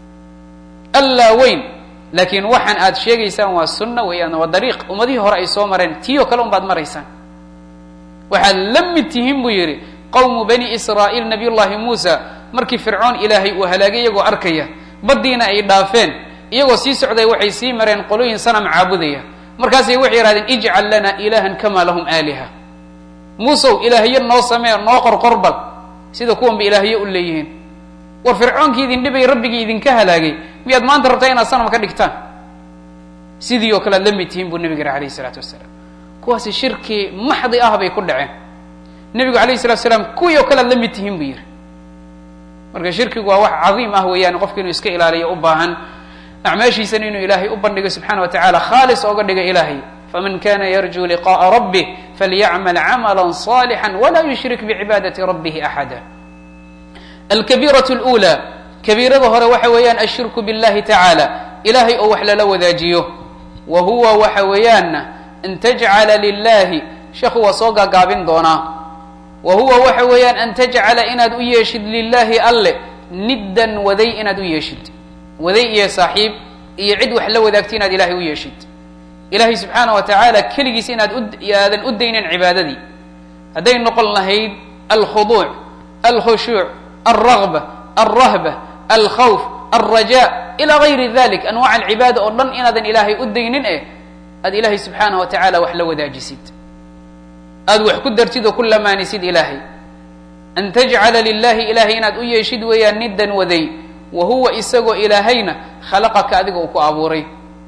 Speaker 1: allaa weyn laakiin waxaan aad sheegaysaan waa sunna weeyaan waa dariiq ummadihii hore ay soo mareen tii oo kale un baad maraysaan waxaad la mid tihiin buu yidhi qowmu bani israa'iil nabiy llahi muusa markii fircoon ilaahay uu halaagay iyagoo arkaya baddiina ay dhaafeen iyagoo sii socday waxay sii mareen qolooyin sanam caabudaya markaasay waxay yidhahdeen ijcal lana ilahan kama lahum aaliha muusow ilaahyo noo samee noo qorqorbal sida kuwan ba ilaahyo u leeyihiin war fircoonkii idin dhibay rabbigii idinka halaagay miyaad maanta rabtaa inaad sanam ka dhigtaan sidii oo kale ad la mid tihiin buu nebigu yihi alayh isalaatu wasalaam kuwaasi shirki maxdi ah bay ku dhaceen nebigu alayh salatu salaam kuwii oo kale ad la mid tihiin buu yihi marka shirkigu waa wax cadiim ah weeyaan qofka inuu iska ilaaliyo u baahan acmaashiisana inuu ilaahay u bandhigo subxana wa tacala khaalis ooga dhiga ilaahay faman kana yarjuu liqaءa rabih falyacmal camala صalixا wla yushrik bicibaadati rabih axada alkabiiraة اlأulى kabiirada hore waxa weeyaan ashirku biاllahi tacaala ilahay oo wax lala wadaajiyo wa huwa waxa weeyaan an tajcala lilahi sheekhu waa soo gaagaabin doonaa wa huwa waxa weeyaan an tajcala inaad u yeeshid lilahi alle niddan waday inaad u yeeshid waday iyo saaxiib iyo cid wax la wadaagta inaad ilahay u yeeshid ilahay subxaana wa tacaala keligiis inaad aadan u daynin cibaadadii hadday noqon lahayd alkhuduuc alkhushuuc alragba alrahba alkhawf alraja ila gayri dalik anwac alcibaada oo dhan inaadan ilaahay u daynin eh aad ilaahay subxaana wa tacala wax la wadaajisid aada wax ku dartid oo ku lamaanisid ilaahay an tajcala lilahi ilahay inaad u yeeshid weeyaan niddan waday wa huwa isagoo ilaahayna khalaqaka adiga uu ku abuuray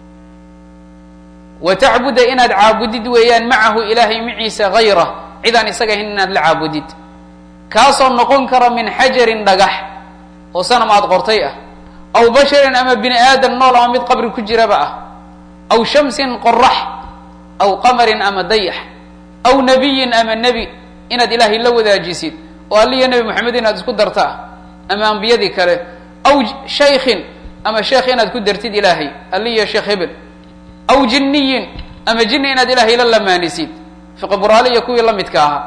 Speaker 1: wa tacbuda inaad caabudid weeyaan macahu ilaahay maciisa hayra cidaan isaga ahayn inaad la caabudid kaasoo noqon kara min xajarin dhagax oo sanam aad qortay ah aw basharin ama bini aadam nool ama mid qabri ku jiraba ah aw shamsin qorax aw qamarin ama dayax aw nabiyin ama nebi inaad ilaahay la wadaajisid oo alliya nebi moxamed inaad isku darta ah ama ambiyadii kale aw shaykhin ama sheekh inaad ku dartid ilaahay alliya sheekh hebel aw jinniyin ama jinni inaad ilaahay la lamaanisid fiqburaale iyo kuwii la midka ahaa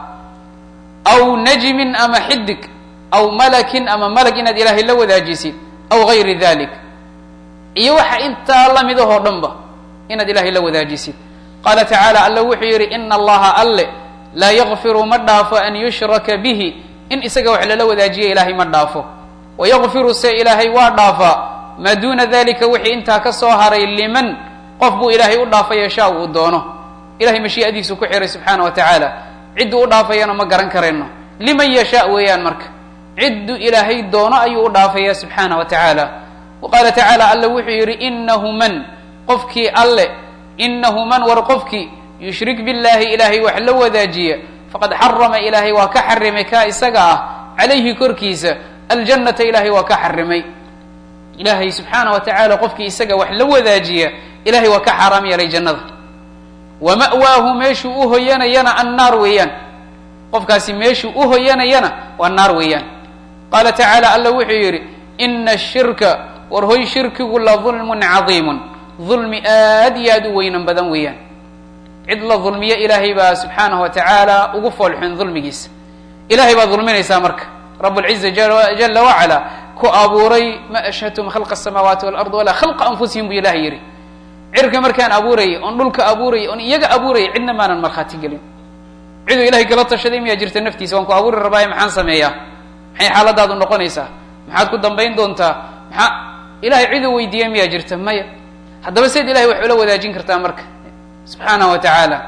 Speaker 1: aw najmin ama xidig aw malakin ama malag inaad ilaahay la wadaajisid aw gayri dalik iyo waxa intaa lamid ahoo dhan ba inaad ilaahay la wadaajisid qaala tacaala alla wuxuu yidhi ina allaha alle laa yakfiru ma dhaafo an yushraka bihi in isaga wax lala wadaajiya ilaahay ma dhaafo wayakfiru se ilaahay waa dhaafaa maa duuna dalika wixii intaa ka soo haray liman qof buu ilaahay u dhaafay yashaa uu doono ilahay mashii'adiisu ku xiray subxaana wa tacaala cidduu u dhaafayana ma garan karayno liman yashaa weeyaan marka cidduu ilaahay doono ayuu u dhaafaya subxaana wa tacaala wa qaala tacaala alla wuxuu yidhi inahu man qofkii alle inahu man war qofkii yushrik billahi ilaahay wax la wadaajiya faqad xarama ilaahay waa ka xarimay kaa isaga ah calayhi korkiisa aljannata ilaahay waa ka xarimay ilaahay subxaana wa tacaala qofkii isaga wax la wadaajiya ilahay waa ka xaaraam yeelay jannada wa ma'waahu meeshuu u hoyanayana annaar weeyaan qofkaasi meeshuu u hoyanayana waa naar weeyaan qaala tacaala alla wuxuu yidhi ina ashirka war hoy shirkigu la dulmun cadiimun dulmi aad iyo aad u weynan badan weeyaan cid la dulmiyo ilaahay baa subxaanahu wa tacaala ugu foolxun dulmigiisa ilahay baad dulminaysaa marka rab lciza jala wacala ku abuuray ma ashhadtum khalqa asamaawaati walard walaa khalqa anfusihim buu ilahay yidhi cirka markaan abuurayay oon dhulka abuurayay oon iyaga abuurayay cidna maanan markhaati gelin ciduu ilahay kala tashaday miyaa jirta naftiisa waan ku abuuri rabaaye maxaan sameeyaa maxay xaaladaadu noqonaysaa maxaad ku dambayn doontaa maxaa ilahay ciduu weydiiyey miyaa jirta maya haddaba seed ilahay wax ula wadaajin kartaa marka subxaanahu wa tacaala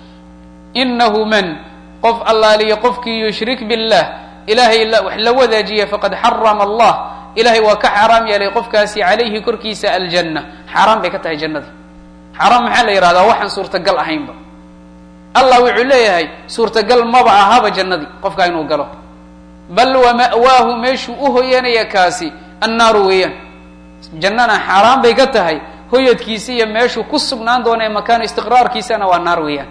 Speaker 1: inahu man qof allaaliyo qofkii yushrik billah ilahay wax la wadaajiya faqad xarama allah ilahay waa ka xaaraam yeelay qofkaasi calayhi korkiisa aljanna xaaraan bay ka tahay jannadii xaaraam maxaa la yihahdaa waxaan suurtagal ahaynba allah wuxuu leeyahay suurtagal maba ahaba jannadii qofkaa inuu galo bal wa ma'waahu meeshuu u hoyanaya kaasi annaaru weeyaan jannana xaaraan bay ka tahay hoyadkiisa iyo meeshuu ku sugnaan doona ee makaanu istiqraarkiisana waa naar weeyaan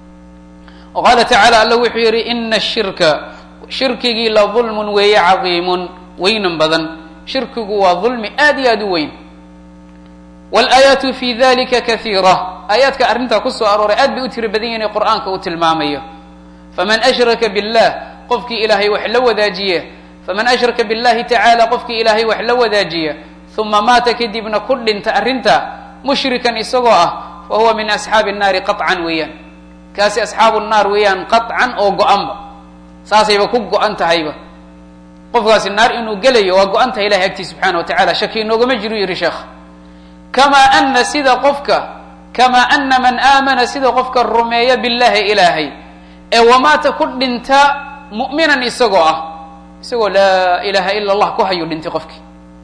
Speaker 1: wa qaala tacaala alla wuxuu yidhi ina ashirka shirkigii la dulmun weeye cadiimun weynan badan shirkigu waa dulmi aad iyo aad u weyn wlaayaatu fi dalika kaiira aayaadka arrintaa kusoo arooray aad bay u tiri badan yihin qur'aanka uu tilmaamayo faman ashraka billah qofkii ilaahay wax la wadaajiya faman ashraka billahi tacaala qofkii ilaahay wax la wadaajiya uma maata kadibna ku dhinta arrinta mushrikan isagoo ah fa huwa min asxaabi nnaari qaطcan weeyaan kaasi asxaabu naar weeyaan qaطcan oo go-anba saasayba ku go-an tahayba qofkaasi naar inuu gelayo waa go-an tahay ilahay agtii subxana wa tacala shaki inoogama jiru yihi sheekh kamaa ana sida qofka kamaa ana man aamana sida qofka rumeeya billahi ilaahay ee wamaata ku dhinta mu'minan isagoo ah isagoo laa ilaha ila allah ku hayuu dhintay qofkii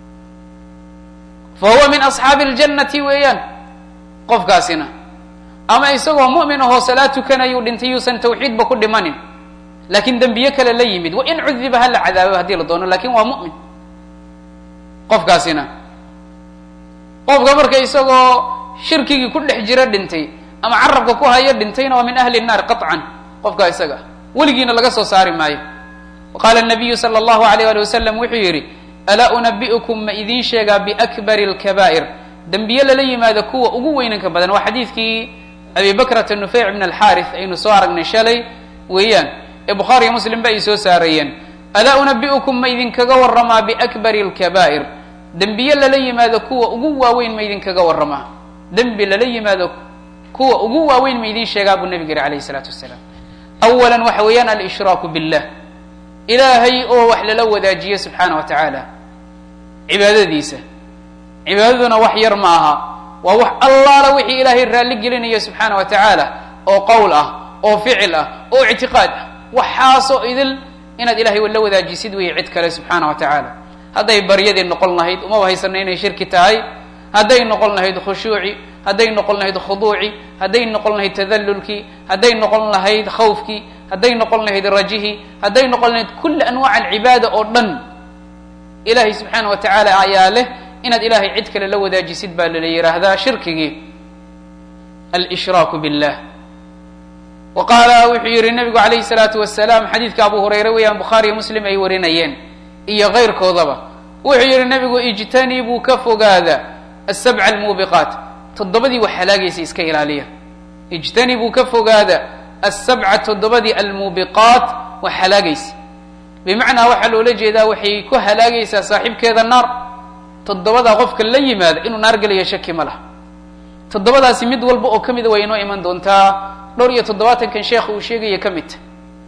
Speaker 1: fa huwa min asxaabi اljannati weeyaan qofkaasina ama isagoo mu'min ahoo salaad tukanayuu dhintay yuusan tawxiidba ku dhimanin laakiin dembiye kale la yimid wa in cudiba hala cadaabo haddii la doono lakin waa mu'min qofkaasina qofka marka isagoo shirkigii ku dhex jira dhintay ama carabka ku hayo dhintayna waa min ahli الnaar qaطcan qofkaa isaga weligiina laga soo saari maayo qaala الnabiyu salى اllahu alayh ali wasalam wuxuu yidhi alaa unabi'ukum ma idiin sheegaa biakbari اlkabaa'ir dembiye lala yimaado kuwa ugu weynanka badan waa xadiidkii abi bakrata nufeyc bn alxaarith aynu soo aragnay shalay weeyaan ee bukhaariyo muslim ba ay soo saarayeen alaa unabi'ukum ma idinkaga warramaa biakbari اlkabaa'ir dembiye lala yimaado kuwa ugu waaweyn ma idinkaga warramaa dembi lala yimaado kuwa ugu waaweyn ma idin sheegaa buu nabig yiri alayh الsalaatu wasalaam awala waxa weeyaan alshraaku billah ilaahay oo wax lala wadaajiyo subxaana wa tacaala cibaadadiisa cibaadaduna wax yar ma aha waa wax allaala wixii ilaahay raalli gelinayo subxaana wa tacaala oo qowl ah oo ficil ah oo ictiqaad ah waxaasoo idil inaad ilahay la wadaajisid weeye cid kale subxaana wa tacaala hadday baryadii noqon lahayd umaba haysana inay shirki tahay hadday noqon lahayd khushuuci hadday noqon lahayd khuduuci hadday noqon lahayd tadallulkii hadday noqon lahayd khawfkii hadday noqon lahayd rajihii hadday noqon lahayd kulli anwaac alcibaada oo dhan ilahay subxaana wa tacaala ayaa leh inaad ilahay cid kale la wadaajisid baa lala yidhaahdaa shirkigii alshraaku billah wa qaala wuxuu yihi nabigu alayhi salaatu wasalaam xadiidka abu hurayre weeyaan bukhaariyo muslim ay warinayeen iyo kayrkoodaba wuxuu yihi nabigu ijtanibuu ka fogaada asabca almuubiqaat toddobadii wax halaagaysa iska ilaaliya ijtanibuu ka fogaada asabca toddobadii almuubiqaat wax halaagaysa bimacnaa waxaa loola jeedaa waxay ku halaagaysaa saaxiibkeeda naar toddobadaa qofka la yimaada inuu naar gelayo shaki ma laha toddobadaasi mid walba oo ka mida way inoo iman doontaa dhowr iyo toddobaatankan sheekha uu sheegaya ka mid tahay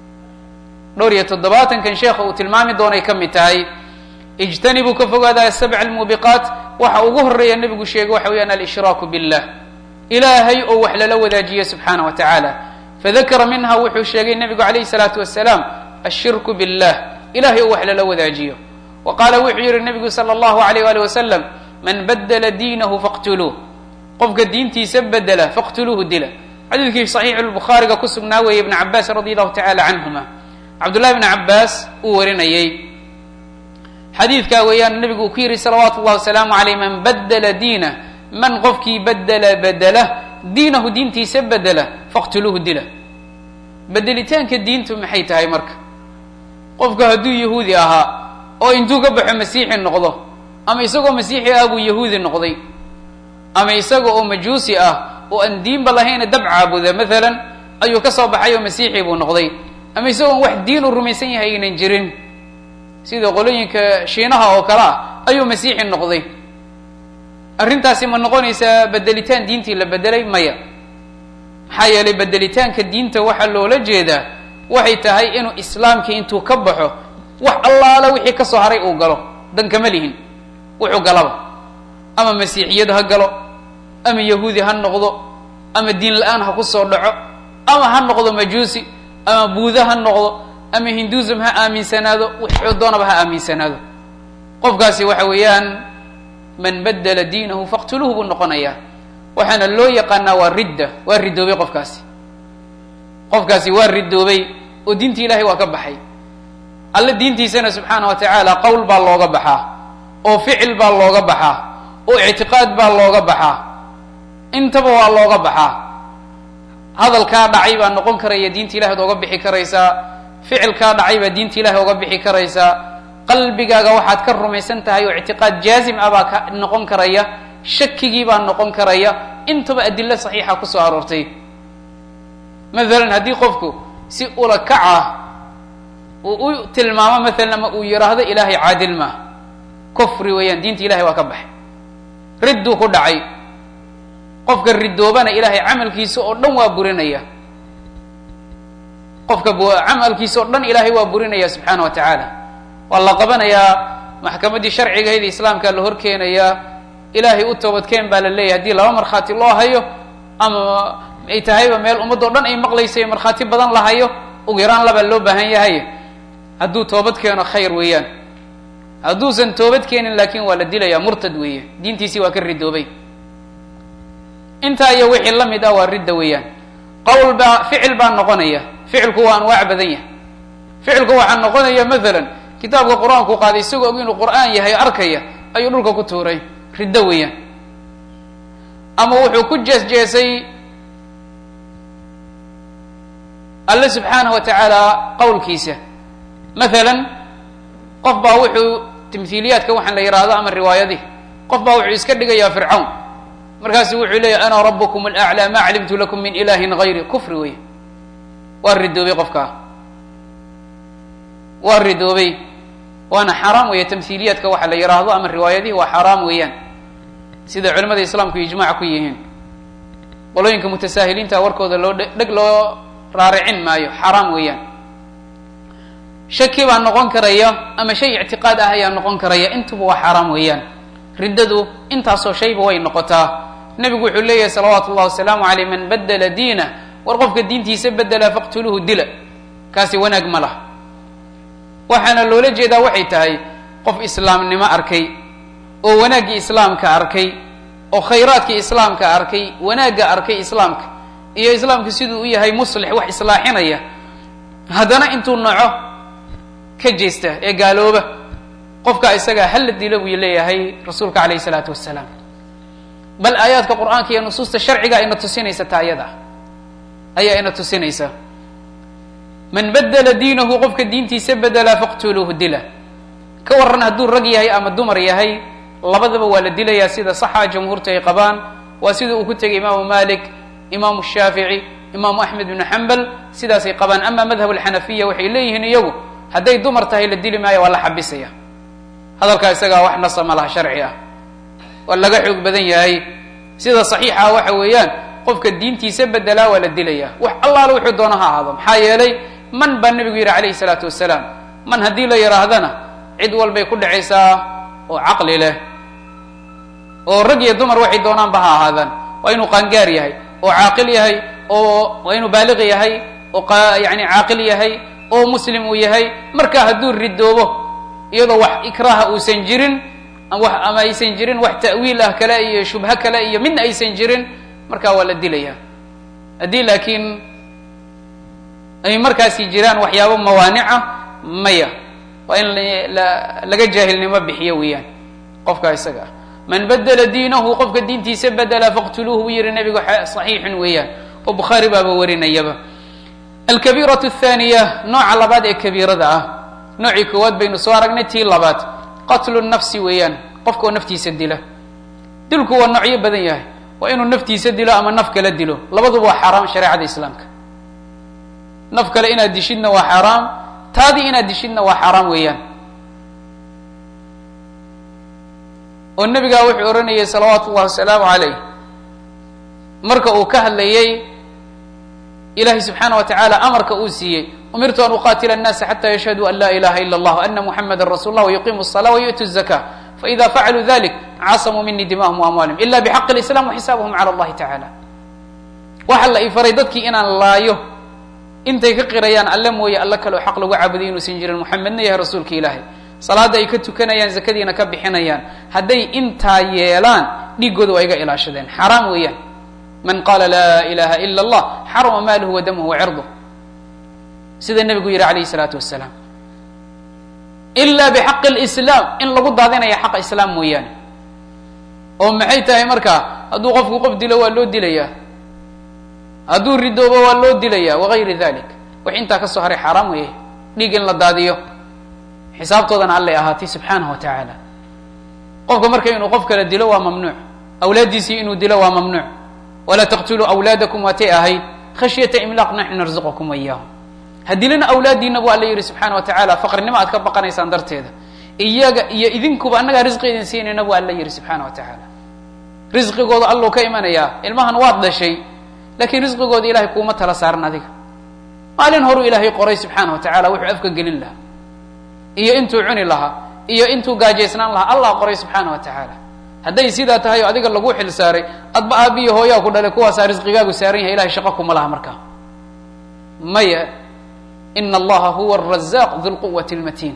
Speaker 1: dhowr iyo toddobaatankan sheekha uu tilmaami doonay ka mid tahay ijtanibuu ka fogaada asabca almuubiqaat waxa ugu horeeya nebigu sheegay waxa weeyaan alshraaku billah ilaahay oo wax lala wadaajiyo subxaana wa tacaala fadakara minha wuxuu sheegay nebigu alayhi salaatu wasalaam ashirku billah ilahay oo wax lala wadaajiyo wa qaala wuxuu yihi nebigu sala allahu alayh ali wasalam man badla diinahu faqtuluuh qofka diintiisa bedela faqtuluuhu dila xadiidkii saxiixu lbukhaariga ku sugnaa weeye ibn cabaas radi allahu tacala canhuma cabdullahi bn cabaas uu warinayey xadiidkaa weeyaan nebigu uu ku yihi salawaatu llahi wasalaamu aleyh man badla diinah man qofkii bedela bedela diinahu diintiisa bedela faqtuluuhu dila bedelitaanka diintu maxay tahay marka qofka hadduu yahuudi ahaa oo intuu ka baxo masiixi noqdo ama isagoo masiixi ah buu yahuudi noqday ama isaga oo majuusi ah oo aan diinba lahayna dab caabuda maalan ayuu ka soo baxay oo masiixi buu noqday ama isagoon wax diin u rumaysan yahay aynan jirin sida qolooyinka shiinaha oo kale ah ayuu masiixi noqday arrintaasi ma noqonaysaa bedelitaan diintii la bedelay maya maxaa yeelay bedelitaanka diinta waxaa loola jeedaa waxay tahay inuu islaamkii intuu ka baxo wax allaala wixii ka soo haray uu galo dan kama lihin wuxuu galaba ama masiixiyad ha galo ama yahuudi ha noqdo ama diin la-aan ha ku soo dhaco ama ha noqdo majuusi ama buuda ha noqdo ama hinduism ha aaminsanaado wuxuu doonaba ha aaminsanaado qofkaasi waxa weeyaan man badela diinahu faqtuluuhu buu noqonayaa waxaana loo yaqaanaa waa ridda waa ridoobay qofkaasi qofkaasi waa ridoobay oo diintii ilahay waa ka baxay alle diintiisana subxaana wa tacaala qowl baa looga baxaa oo ficil baa looga baxaa oo ictiqaad baa looga baxaa intaba waa looga baxaa hadalkaa dhacay baa noqon karaya diinta ilahi ad oga bixi karaysaa ficilkaa dhacay baa diinta ilahi oga bixi karaysaa qalbigaaga waxaad ka rumaysan tahay oo ictiqaad jaazim ah baa ka noqon karaya shakigii baa noqon karaya intaba adilo saxiixa kusoo aroortay maalan haddii qofku si ula kac ah uu u tilmaamo maalan ama uu yidhaahdo ilaahay caadil maaha kufri weeyaan diinta ilahay waa ka baxay ridduu ku dhacay qofka ridoobana ilahay camalkiisa oo dhan waa burinaya qofka camalkiisa oo dhan ilahay waa burinaya subxaana wa tacaala waa la qabanayaa maxkamaddii sharcigahayd islaamka la horkeenayaa ilaahay u toobadkeen baa la leeyahy hadii laba markhaati loo hayo ama ay tahayba meel ummadoo dhan ay maqlaysa markhaati badan la hayo ugu yaraan labaa loo baahan yahay hadduu toobad keeno khayr weeyaan hadduusan toobad keenin laakiin waa la dilayaa murtad weeye diintiisii waa ka ridoobay intaa iyo wixii la mid ah waa ridda weeyaan qowl baa ficil baa noqonaya ficilku waa anwaac badan yahay ficilku waxaa noqonaya maalan kitaabka qur-aanku qaaday isagoo og inuu qur'aan yahay arkaya ayuu dhulka ku tuuray riddo weeyaan ama wuxuu ku jees-jeesay alle subxaanahu wa tacaala qowlkiisa maalan qof baa wuxuu tamhiiliyaadka waxaan la yidhaahdo ama riwaayadih qof baa wuxuu iska dhigayaa fircawn markaasu wuxuu leeyahy ana rabukum alaclaa ma calimtu lakum min ilahin gayri kufri wey waa ridoobay qofkaa waa ridoobay waana xaraam weeye tamhiiliyaadka waxa la yidhaahdo ama riwaayadihi waa xaraam weeyaan sida culimada islaamku ijmac ku yihiin qolooyinka mutasaahiliinta warkooda loo dheg loo raaricin maayo xaraam weeyaan shaki baa noqon karaya ama shay ictiqaad ah ayaa noqon karaya intuba waa xaraam weeyaan riddadu intaasoo shayba way noqotaa nebigu wuxuu leeyahay salawaatu ullahi wasalaamu aleyh man badela diina war qofka diintiisa bedela faqtuluuhu dila kaasi wanaag ma lah waxaana loola jeedaa waxay tahay qof islaamnimo arkay oo wanaaggii islaamka arkay oo khayraadkii islaamka arkay wanaagga arkay islaamka iyo islaamka siduu u yahay muslix wax islaaxinaya haddana intuu naco ka jeesta ee gaalooba qofka isagaa hala dilo buu leeyahay rasuulka alayh isalaatu wasalaam bal aayaadka qur-aanka iyo nusuusta sharciga ina tusinaysa taa ayada ayaa ina tusinaysa man bedela diinahu qofka diintiisa bedela faqtuluuhu dila ka waran hadduu rag yahay ama dumar yahay labadaba waa la dilayaa sida saxa jamhuurta ay qabaan waa sida uu ku tegay imaamu malik imaamu shaafici imaamu axmed bnu xambal sidaasay qabaan ama madhab alxanafiya waxay leeyihiin iyagu hadday dumar tahay la dili maayo waa la xabisaya hadalkaa isagaa wax nasa ma laha sharci ah waa laga xoog badan yahay sida saxiixa waxa weeyaan qofka diintiisa bedelaa waa la dilaya wax allaale wuxuu doono ha ahaado maxaa yeelay man baa nebigu yidhi calayhi salaatu wasalaam man haddii la yidhaahdana cid walbay ku dhacaysaa oo caqli leh oo rag iyo dumar waxay doonaanba ha ahaadaan waa inuu qaangaar yahay oo caaqil yahay oo waa inuu baaliq yahay oo yani caaqil yahay oo muslim uu yahay marka hadduu ridoobo iyadoo wax ikraaha uusan jirin ama aysan jirin wax ta'wiil ah kale iyo shubho kale iyo midna aysan jirin markaa waa la dilaya haddii laakiin ay markaasi jiraan waxyaabo mawaanica maya waa in laga jaahilnimo bixiyo weeyaan qofka isaga ah man bedela diinahu qofka diintiisa bedela faqtuluuhu buu yihi nebigu saxiixun weeyaan oo bukhaari baaba warinayaba alkabiiratu athaniya nooca labaad ee kabiirada ah noocii koowaad baynu soo aragnay tii labaad qatlu nafsi weeyaan qofka oo naftiisa dila dilku waa noocyo badan yahay waa inuu naftiisa dilo ama naf kala dilo labaduba waa xaaraam shareecada islaamka naf kale inaad dishidna waa xaaraam taadii inaad dishidna waa xaaraam weeyaan oo nebigaa wuxuu odhanayay salawaatu ullahi wasalaamu calayh marka uu ka hadlayay ilahi subxaana wa tacaala amarka uu siiyey umirtu an uqatila الnasa xata yashhaduu an la ilaha ila اllah ana muxamada rasul lah wayuqimu الصla wayu'tu الzaka faida facaluu dalik casamuu mini dimahum amwalihim ila bxaqi اlislam waxisaabuhum calى اllahi tacala waxa la ifaray dadkii inaan laayo intay ka qirayaan alle mooye alle kaleo xaq lagu caabuday inuusan jirin muxamedna yahay rasuulka ilaahay salaada ay ka tukanayaan zakadiina ka bixinayaan hadday intaa yeelaan dhiiggooda waa iga ilaashadeen xaraam weeyaan man qaala laa ilaha ila اllah xarama maaluhu wa damuhu wa cirduh sida nebigu yihi alayh الsalaatu wasalaam ila bxaqi اlislaam in lagu daadinaya xaqa islaam mooyaane oo maxay tahay marka hadduu qofku qof dilo waa loo dilaya hadduu ridoobo waa loo dilaya wagayri dalik wax intaa ka soo haray xaaraam weeye dhiig in la daadiyo xisaabtoodana allay ahaatay subxaanahu wa tacaala qofka marka inuu qof kala dilo waa mamnuuc awlaaddiisii inuu dilo waa mamnuuc walaa taqtuluu awlaadakum waatay ahayd khashyata imlaaq naxnu narzuqakum wayaahum hadilina awlaadiina bu alla yihi subxaana wa tacaala faqrinimo aad ka baqanaysaan darteeda iyaga iyo idinkuba annagaa risqi idin siinayna bu alla yihi subxaana wa tacaala risqigooda alluu ka imanayaa ilmahan waad dhashay lakiin risqigooda ilahay kuuma tala saaran adiga maalin horuu ilaahay qoray subxaana wa tacala wuxuu afka gelin lahaa iyo intuu cuni lahaa iyo intuu gaajaysnaan lahaa allah qoray subxaana wa tacaala hadday sidaa tahay oo adiga lagu xil saaray adba aabiyo hooyaa ku dhalay kuwaasaa risqigaagu saaran yahay ilahay shaqo kuma laha markaa maya ina allaha huwa arazaaq du lquwati lmatiin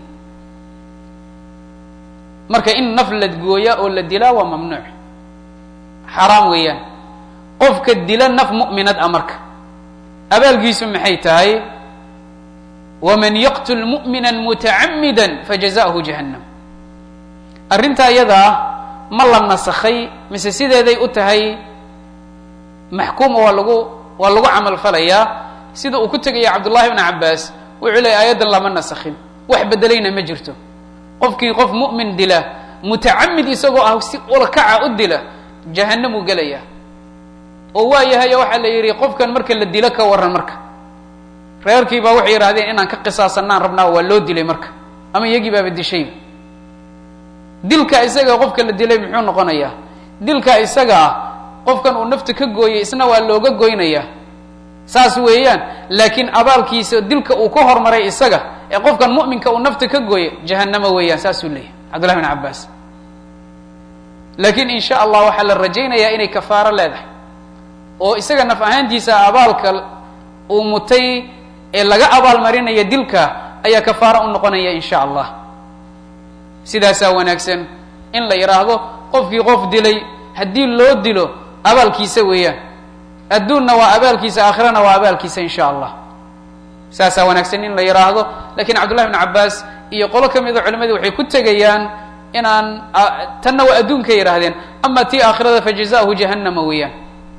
Speaker 1: marka in naf la gooya oo la dilaa waa mamnuuc xaraam weeyaan qofka dila naf mu'minad a marka abaalgiisu maxay tahay waman yaqtul mu'mina mutacamida fajazahu jahannam arrintaa iyada ah ma la nasakhay mise sideeday u tahay maxkuuma waa lagu waa lagu camal falayaa sida uu ku tegaya cabdullahi bn cabaas wuxuu leeyay aayaddan lama nasakhin wax bedelayna ma jirto qofkii qof mu'min dila mutacamid isagoo ah si ulakaca u dila jahanamuu gelaya oo waa yahay waxaa la yidhi qofkan marka la dilo ka waran marka reerkii baa waxay yidhahdeen inaan ka qisaasanaan rabnaa waa loo dilay marka ama iyagii baaba dishay dilka isaga qofka la dilay muxuu noqonayaa dilka isaga ah qofkan uu nafta ka gooyay isna waa looga goynayaa saas weeyaan laakiin abaalkiisa dilka uu ka hormaray isaga ee qofkan mu'minka uu nafta ka gooya jahanamo weeyaan saasuu leeyahy cabdullahi bin cabaas laakiin in sha allah waxaa la rajaynayaa inay kafaaro leedahay oo isaga naf ahaantiisa abaalka uu mutay ee laga abaalmarinaya dilka ayaa kafaaro u noqonaya in sha allah sidaasaa wanaagsan in la yidhaahdo qofkii qof dilay haddii loo dilo abaalkiisa weeyaan adduunna waa abaalkiisa aakhirana waa abaalkiisa in sha allah saasaa wanaagsan in la yidhaahdo lakiin cabdullahi bn cabaas iyo qolo ka mida culimadii waxay ku tegayaan inaan tanna waa adduunka yidhaahdeen ama tii aakhirada fajazahu jahannama weeyaan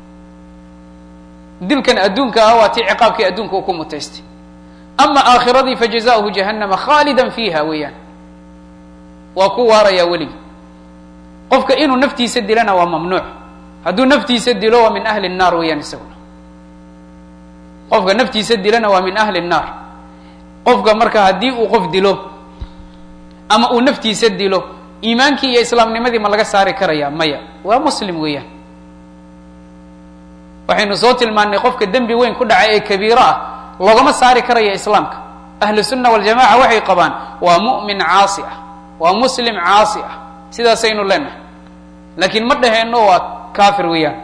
Speaker 1: dilkan adduunka ah waa tii ciqaabkii adduunka uu ku mutaystay ama aakhiradii fajazahu jahannama khaalida fiiha weeyaan waa ku waarayaa weligi qofka inuu naftiisa dilana waa mamnuuc hadduu naftiisa dilo waa min ahli الnaar weeyaan isaguna qofka naftiisa dilana waa min ahli الnaar qofka marka haddii uu qof dilo ama uu naftiisa dilo iimaankii iyo islaamnimadii ma laga saari karaya maya waa muslim weeyaan waxaynu soo tilmaanay qofka dembi weyn ku dhacay ee kabiiro ah loogama saari karaya islaamka ahlu sunna waljamaca waxay qabaan waa mu'min caasi ah waa muslim caasi ah sidaasaynu leenahay laakiin ma dhaheenno waa kafir weeyaan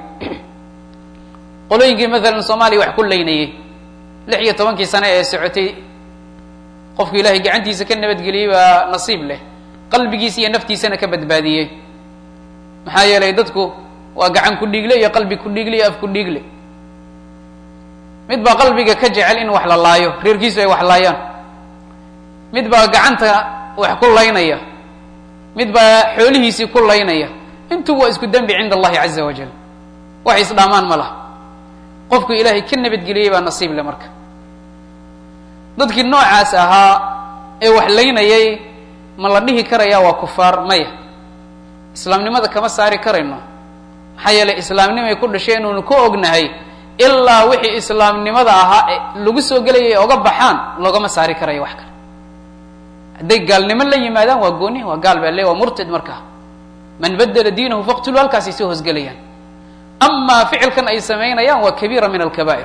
Speaker 1: qolooyinkii maalan soomaaliya wax ku laynayey lix iyo tobankii sane ee socotay qofku ilaahay gacantiisa ka nabadgeliyey baa nasiib leh qalbigiisa iyo naftiisana ka badbaadiyey maxaa yeelay dadku waa gacan ku dhiigle iyo qalbi ku dhiigle iyo af ku dhiigle mid baa qalbiga ka jecel in wax la laayo reerkiisu ay wax laayaan mid baa gacanta wax ku laynaya mid baa xoolihiisii ku laynaya intuba waa isku dembi cinda allahi caza wajal wax isdhaamaan ma laha qofku ilaahay ka nabadgeliyey baa nasiib le marka dadkii noocaas ahaa ee wax laynayay ma la dhihi karaya waa kufaar maya islaamnimada kama saari karayno maxaa yeelay islaamnimay ku dhasheen uunu ku ognahay ilaa wixii islaamnimada ahaa ee lagu soo gelayay oga baxaan loogama saari karayo wax kale hadday gaalnimo la yimaadaan waa gooni waa gaal baa le waa murtad markaa man badela diinahu faqtulu halkaasay soo hosgelayaan amaa ficilkan ay samaynayaan waa kabiira min alkabaa'ir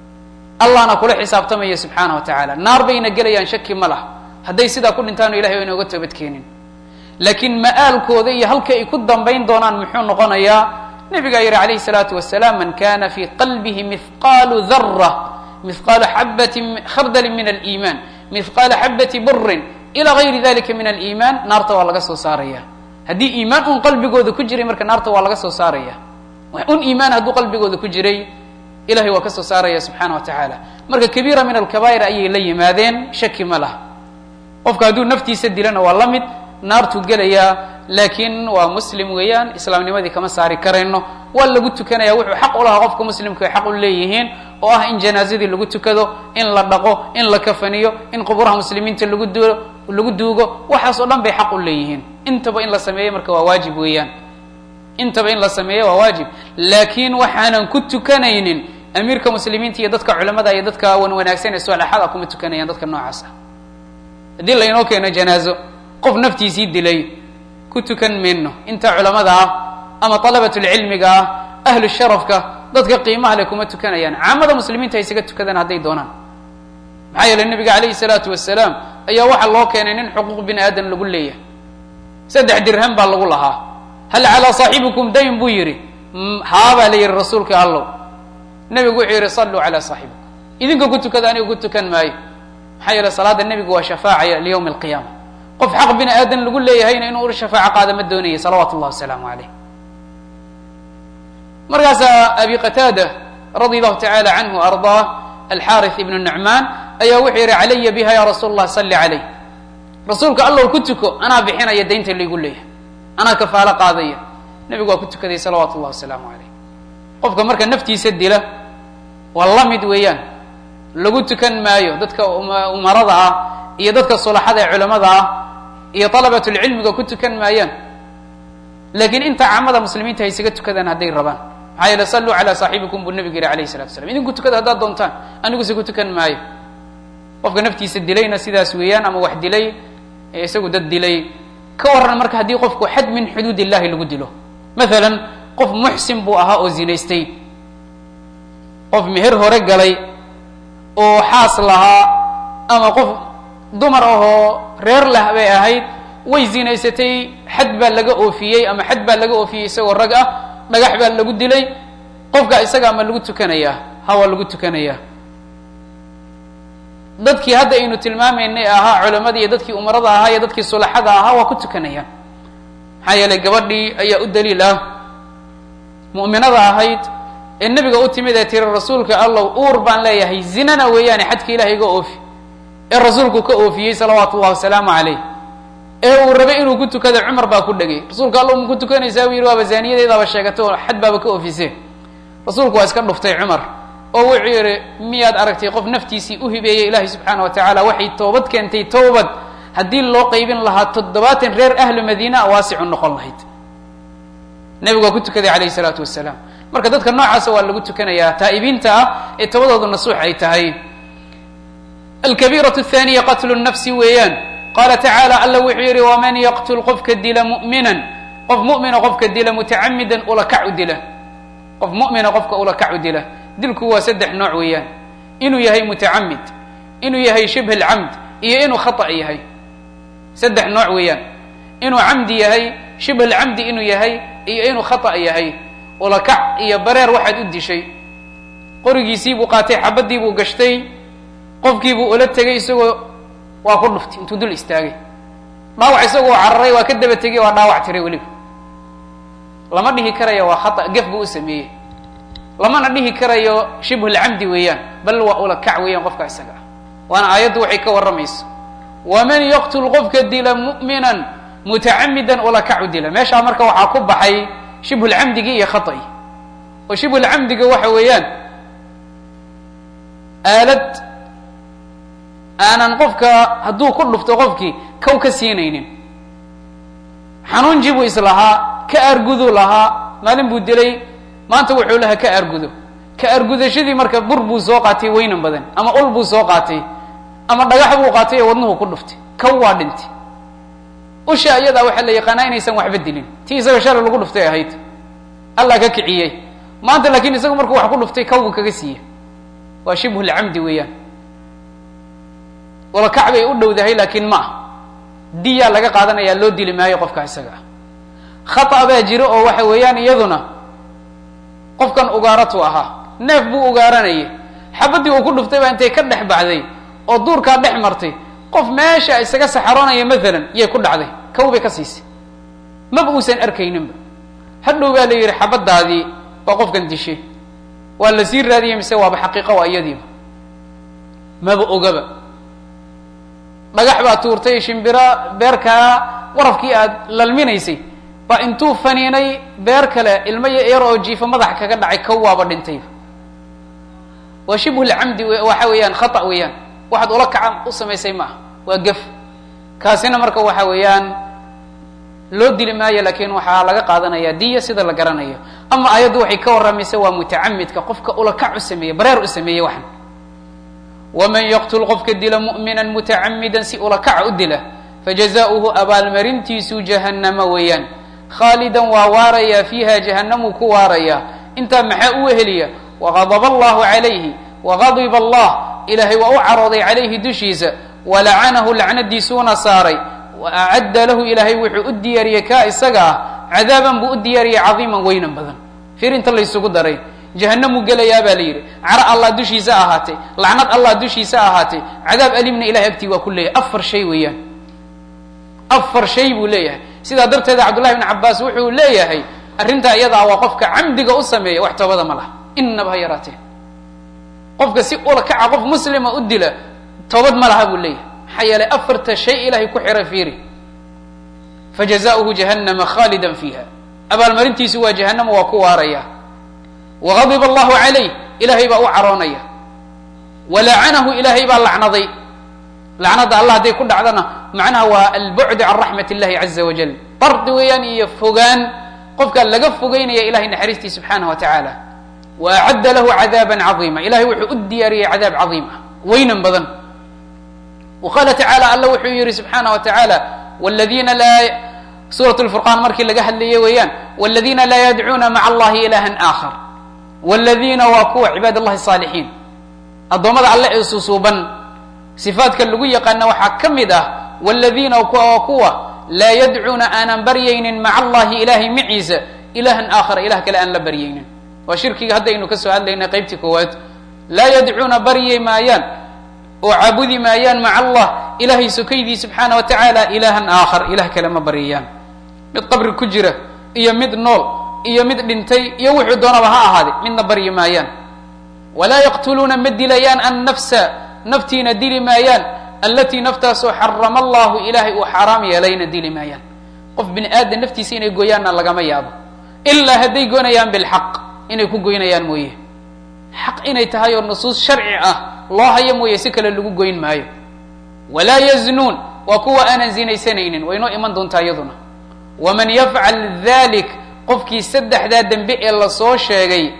Speaker 1: allahna kula xisaabtamaya subxaana wa tacaala naar bayna gelayaan shaki ma laha hadday sidaa ku dhintaano ilahay o inooga toobadkeenin laakiin ma'aalkooda iyo halka ay ku dambayn doonaan muxuu noqonayaa nabigaa yihi calayhi salaatu wasalaam man kana fi qalbihi mihqaalu dara mihqaalu xabati khardalin min aliimaan mihqaala xabati burin ila gayri dalika min aliimaan naarta waa laga soo saaraya haddii iimaan un qalbigooda ku jiray marka naarta waa laga soo saaraya un iimaan hadduu qalbigooda ku jiray ilahay waa ka soo saaraya subxaana wa tacaala marka kabiira min alkabaa'ir ayay la yimaadeen shaki ma laha qofka hadduu naftiisa dilana waa la mid naartuu gelayaa laakiin waa muslim weeyaan islaamnimadii kama saari karayno waa lagu tukanaya wuxuu xaq u lahaa qofka muslimka ay xaq u leeyihiin oo ah in janaazadii lagu tukado in la dhaqo in la kafaniyo in quburaha muslimiinta lagu duo lagu duugo waxaas oo dhan bay xaq u leeyihiin intaba in la sameeyo marka waa waajib weeyaan intaba in la sameeyo waa waajib laakiin waxaanan ku tukanaynin amiirka muslimiinta iyo dadka culamada iyo dadka wan wanaagsan ee soalaxada kuma tukanayaan dadka noocaas ah haddii laynoo keeno janaazo qof naftiisii dilay ku tukan mayno inta culamada ah ama alabatulcilmiga ah ahlu sharafka dadka qiimaha le kuma tukanayaan caamada muslimiinta ay isaga tukadaan hadday doonaan maxaa yeeley nabiga calayhi salaatu wasalaam ayaa waxaa loo keenay nin xuquuq bini aadam lagu leeyahay saddex dirham baa lagu lahaa hal calaa saaxibikum dayn buu yidhi haabaa la yihi rasuulka allow nebigu wuxuu yihi salluu calaa saaxibikum idinka ku tukada aniga ku tukan maayo maxaa yeele salaada nebigu waa shafaacaya liyawmi alqiyaama qof xaq bini aadan lagu leeyahayna inuu ur shafaaco qaada ma doonaya salawaatu llahi wasalaamu caleyh markaasaa abi qataada radi allahu tacala canhu ardaa alxaarith ibnu nucmaan ayaa wuxuu yihi calaya biha ya rasuul allah salli caleyh rasuulka allow ku tuko anaa bixinaya daynta laygu leeyahay anaa kafaalo qaadaya nebigu waa ku tukaday salawaatu llahi wasalaamu caleyh qofka marka naftiisa dila waa la mid weeyaan lagu tukan maayo dadka umarada ah iyo dadka sulaxada ee culamada ah iyo dalabatulcilmiga ku tukan maayaan laakiin inta caamada muslimiinta hay isaga tukadaan hadday rabaan maxaa yeele salluu calaa saaxibikum buu nabigu yihi alayh salatu slam idinku tukada haddaad doontaan aniguse ku tukan maayo qofka naftiisa dilayna sidaas weeyaan ama wax dilay ee isagu dad dilay ka waran marka haddii qofku xad min xuduud illahi lagu dilo maalan qof muxsin buu ahaa oo zinaystay qof meher hore galay oo xaas lahaa ama qof dumar ahoo reer lah bay ahayd way zinaysatay xad baa laga oofiyey ama xad baa laga oofiyey isagoo rag ah dhagax baa lagu dilay qofka isaga ma lagu tukanayaa ha waa lagu tukanayaa dadkii hadda aynu tilmaamaynay ahaa culamadii iyo dadkii umarada ahaa iyo dadkii sulaxada ahaa waa ku tukanayaan maxaa yeelay gabadhii ayaa u daliil ah mu'minada ahayd ee nebiga u timid ee tiri rasuulka allow uur baan leeyahay zinana weeyaane xadka ilahay iga oofi ee rasuulku ka oofiyey salawaatu ullahi wasalaamu caleyh ee uu rabay inuu ku tukada cumar baa ku dhegay rasuulka allow ma ku tukanaysaa buu yidhi waaba zaaniyadeedaaba sheegatay oo xad baaba ka oofisee rasuulku waa iska dhuftay cumar oo wuxuu yidhi miyaad aragtay qof naftiisii u hibeeyey ilaahay subxaana wa tacaala waxay toobad keentay towbad haddii loo qaybin lahaa toddobaatan reer ahlu madiina waasicu noqon lahayd nebigu waa ku tukaday calayhi salaatu wasalaam marka dadka noocaasa waa lagu tukanayaa taa'ibiinta ah ee tobadoodu nasuux ay tahay alkabiiratu athaniya qatlu nafsi weeyaan qaala tacaala alla wuxuu yidhi waman yaqtul qofka dila mu'minan qof mu'mina qofka dila mutacamidan ulakac u dila qof mu'mina qofka ulakac u dila dilku waa saddex nooc weeyaan inuu yahay mutacamid inuu yahay shibh alcamd iyo inuu khata yahay saddex nooc weeyaan inuu camdi yahay shibh alcamdi inuu yahay iyo inuu khata yahay ulakac iyo bareer waxaad u dishay qorigiisii buu qaatay xabadii buu gashtay qofkii buu ula tegay isagoo waa ku dhuftay intuu dul istaagay dhaawac isagoo cararay waa ka daba tegay waa dhaawac tiray weliba lama dhihi karayo waa khata gef buu u sameeyey lamana dhihi karayo shibhu lcamdi weeyaan bal waa ulakac weeyaan qofka isaga ah waana aayaddu waxay ka warramayso waman yaqtul qofka dila mu'minan mutacamidan ulakac u dila meeshaa marka waxaa ku baxay shibhulcamdigii iyo khaطi oo shibhulcamdiga waxa weeyaan aalad aanan qofka hadduu ku dhufto qofkii kow ka siinaynin xanuunji buu islahaa ka argudu lahaa maalin buu dilay maanta wuxuu lahaa ka argudo ka argudashadii marka bur buu soo qaatay weynan badan ama ul buu soo qaatay ama dhagax buu qaatay oo wadnuhu ku dhuftay kow waa dhintay usha iyadaa waxaa la yaqaanaa inaysan waxba dilin tii isaga shalay lagu dhuftay ahayd allah ka kiciyey maanta laakiin isagu markuu wax ku dhuftay kawbu kaga siiya waa shibhu lcamdi weeyaan walakac bay u dhowdahay laakiin ma ah diyaa laga qaadanayaa loo dili maayo qofka isaga ah khata baa jiro oo waxa weeyaan iyaduna qofkan ugaaratu ahaa neef buu ugaaranayay xabadii uu ku dhuftay baa intay ka dhex baxday oo duurkaa dhex martay qof meesha isaga saxaroonaya maalan yay ku dhacday kow bay ka siisay maba uusan arkayninba hadhow baa la yidhi xabadaadii waa qofkan dishay waa la sii raadiyey mise waaba xaqiiqa waa iyadiiba maba ogaba dhagax baa tuurtay shimbira beerkaa warafkii aad lalminaysay baa intuu faniinay beer kale ilmo yar oo jiifo madaxa kaga dhacay kow waaba dhintayba waa shibhulcamdi waxa weeyaan khata weeyaan waxaad ula kaca u samaysay ma ah waa gef kaasina marka waxa weeyaan loo dili maayo laakiin waxaa laga qaadanaya diya sida la garanayo ama ayaddu waxay ka warramaysa waa mutacamidka qofka ulakac u sameeyey bareer u sameeyey waxan waman yaqtul qofka dila mu'mina mutacamidan si ulakaca u dila fajazauhu abaalmarintiisu jahannama weeyaan khaalidan waa waaraya fiiha jahanamuu ku waaraya intaa maxaa u weheliya waqadaba allahu calayhi waqadiba allah ilaahay waa u carooday calayhi dushiisa walacanahu lacnadiisuuna saaray wa acadda lahu ilaahay wuxuu u diyaariyey kaa isaga ah cadaaban buu u diyaariyey cadiiman weynan badan fir inta laysugu daray jahanamuu gelayaa baa la yidhi caro allah dushiisa ahaatay lacnad allah dushiisa ahaatay cadaab alimna ilahay agtii waa ku leeyahay afar shay weeyaan afar shay buu leeyahay sidaa darteeda cabdullahi bn cabaas wuxuu leeyahay arrintaa iyadaa waa qofka camdiga u sameeya wax toobada ma laha inaba ha yaraatee qofka si ula kaca qof muslima u dila toobad ma laha buu leeyahay maxaa yeelay afarta shay ilahay ku xira fiiri fajazaؤuhu jahannama khaalida fiiha abaalmarintiisu waa jahanama waa ku waaraya wagadiba allahu calayh ilahay baa u caroonaya walacanahu ilaahay baa lacnaday lacnada allah hadday ku dhacdana macnaha waa albucd can raxmat اllahi caza wajal dardi weeyaan iyo fogaan qofka laga fogeynaya ilahay naxariistii subxaanah wa tacaala wa acadda lahu cadaaba cadiima ilahay wuxuu u diyaariyey cadaab cadiim ah weynan badan wa qaala tacala alla wuxuu yihi subxaanah wa tacaala wladiina laa suurat lfurqaan markii laga hadlayay weeyaan wladiina laa yadcuuna maca allahi ilaha aakhar wladiina waa kuwa cibaad allahi saalixiin addoommada alle ee susuuban sifaadka lagu yaqaana waxaa ka mid ah wladiina waa kuwa laa yadcuuna aanan baryaynin maca allahi ilahay maciisa ilahan aakhara ilah kale aan la baryaynin waa shirkiga haddaynu ka soo hadlaynay qaybtii koowaad laa yadcuuna baryi maayaan oo caabudi maayaan maca allah ilahay sokaydii subxaana wa tacaala ilahan aakhar ilah kale ma baryayaan mid qabri ku jira iyo mid nool iyo mid dhintay iyo wuxuu doonaba ha ahaade midna baryi maayaan walaa yaqtuluuna ma dilayaan annafsa naftiina dili maayaan allatii naftaasoo xarama allahu ilaahay uu xaaraam yeelayna dili maayaan qof bini aadam naftiisa inay goyaanna lagama yaabo ilaa hadday goynayaan bilxaq inay ku goynayaan mooye xaq inay tahay oo nusuus sharci ah loo hayo mooye si kale lagu goyn maayo walaa yaznuun waa kuwa aanan zinaysanaynin way noo iman doontaa iyaduna waman yafcal dalik qofkii saddexdaa dembe ee lasoo sheegay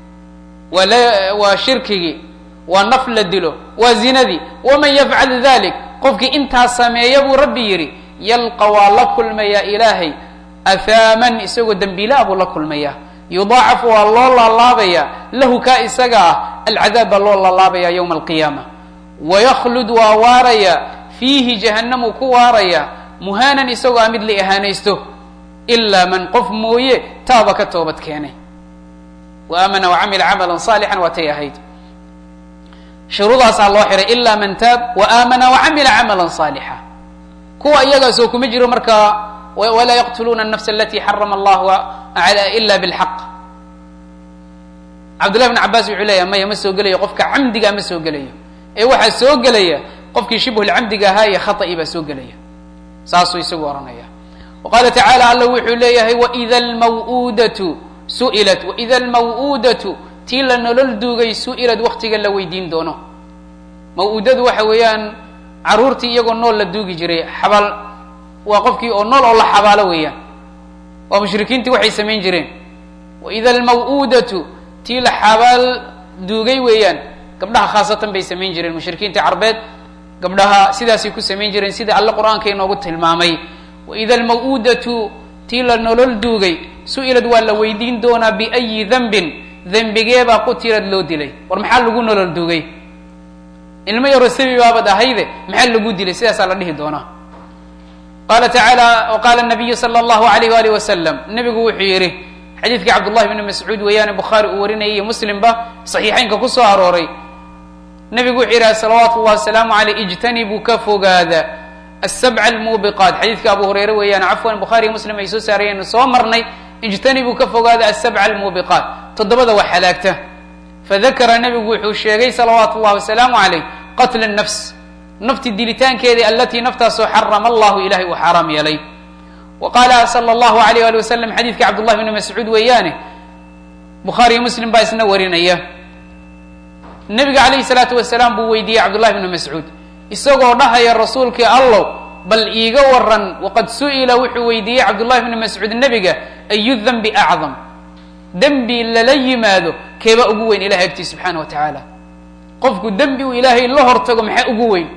Speaker 1: waa shirkigii waa naf la dilo waa zinadii waman yafcal dalik qofkii intaa sameeya buu rabbi yidhi yalqa waa la kulmayaa ilaahay ahaaman isagoo dembiilaa buu la kulmayaa yudaacafu waa loo laalaabaya lahu kaa isaga ah alcadaab baa loo laalaabaya yowma alqiyaama wayaklud waa waaraya fiihi jahanamuu ku waaraya muhaanan isagoo a mid la ihaanaysto ilaa man qof mooye taaba ka toobad keenay wa aamana wacamila camalan saalixan waatay ahayd shuruudaasaa loo xiray ilaa man taab wa aamana wacamila camalan saalixa kuwa iyagaasoo kuma jiro markaa walaa yaqtuluuna الnafs alati xarama allahu ila bاlxaq cabdullahi bn cabaas wuxuu leeyahay maya ma soo gelayo qofka camdigaa ma soo gelayo ee waxaa soo gelaya qofkii shibhulcamdiga ahaa iyo khata'i baa soo gelaya saasuu isagu ohanaya wa qaala tacaala alla wuxuu leeyahay waida almaw'uudatu su'ilat waida almaw'uudatu tii la nolol duugay su'ilad waktiga la weydiin doono maw-uudadu waxa weeyaan caruurtii iyagoo nool la duugi jiray xabaal waa qofkii oo nool oo la xabaalo weeyaan waa mushrikiintii waxay samayn jireen waida almaw'uudatu tii la xabaal duugay weeyaan gabdhaha khaasatan bay samayn jireen mushrikiinta carbeed gabdhaha sidaasay ku samayn jireen sida alle qur-aanka inoogu tilmaamay waida almaw'uudatu tii la nolol duugay su-ilad waa la weydiin doonaa biayi dembin dembigeebaa qutilad loo dilay war maxaa lagu nolol duugay ilmo yaro sabi baabad ahayde maxaa lagu dilay sidaasaa la dhihi doonaa qaala tacaala wa qaala nabiyu sala allahu alayh waalih wasalam nebigu wuxuu yidhi xadiidkii cabdullahi bni mascuud weeyaane bukhaari uu warinayay iyo muslimba saxiixeynka ku soo arooray nebigu wuxuu yidhaha salawaatu llahi wasalaamu aleyh ijtanibuu ka fogaada asabca almuubiqaat xadiidka abu hureyre weeyaan cafwan bukhaariyo muslim ay soo saarayeen soo marnay ijtanibuu ka fogaada asabca almuubiqaat toddobada wax halaagta fadakara nebigu wuxuu sheegay salawaatu llahi wasalaamu aleyh qatla nafs nafti dilitaankeedii alatii naftaasoo xarama allahu ilahay uu xaaraam yeelay wa qaala sala allahu alayh ali wasalam xadiidka cabdullahi bni mascuud weeyaane bukhaariyo muslim baa isna warinaya nebiga calayhi salaatu wasalaam buu weydiiyey cabdullahi bni mascuud isagoo dhahaya rasuulkii allow bal iiga waran waqad su'ila wuxuu weydiiyey cabdullahi bni mascuud nebiga ayu dembi acdam dembi lala yimaado keeba ugu weyn ilahay agtii subxaana wa tacaala qofku dembi uu ilaahay la hortago maxaa ugu weyn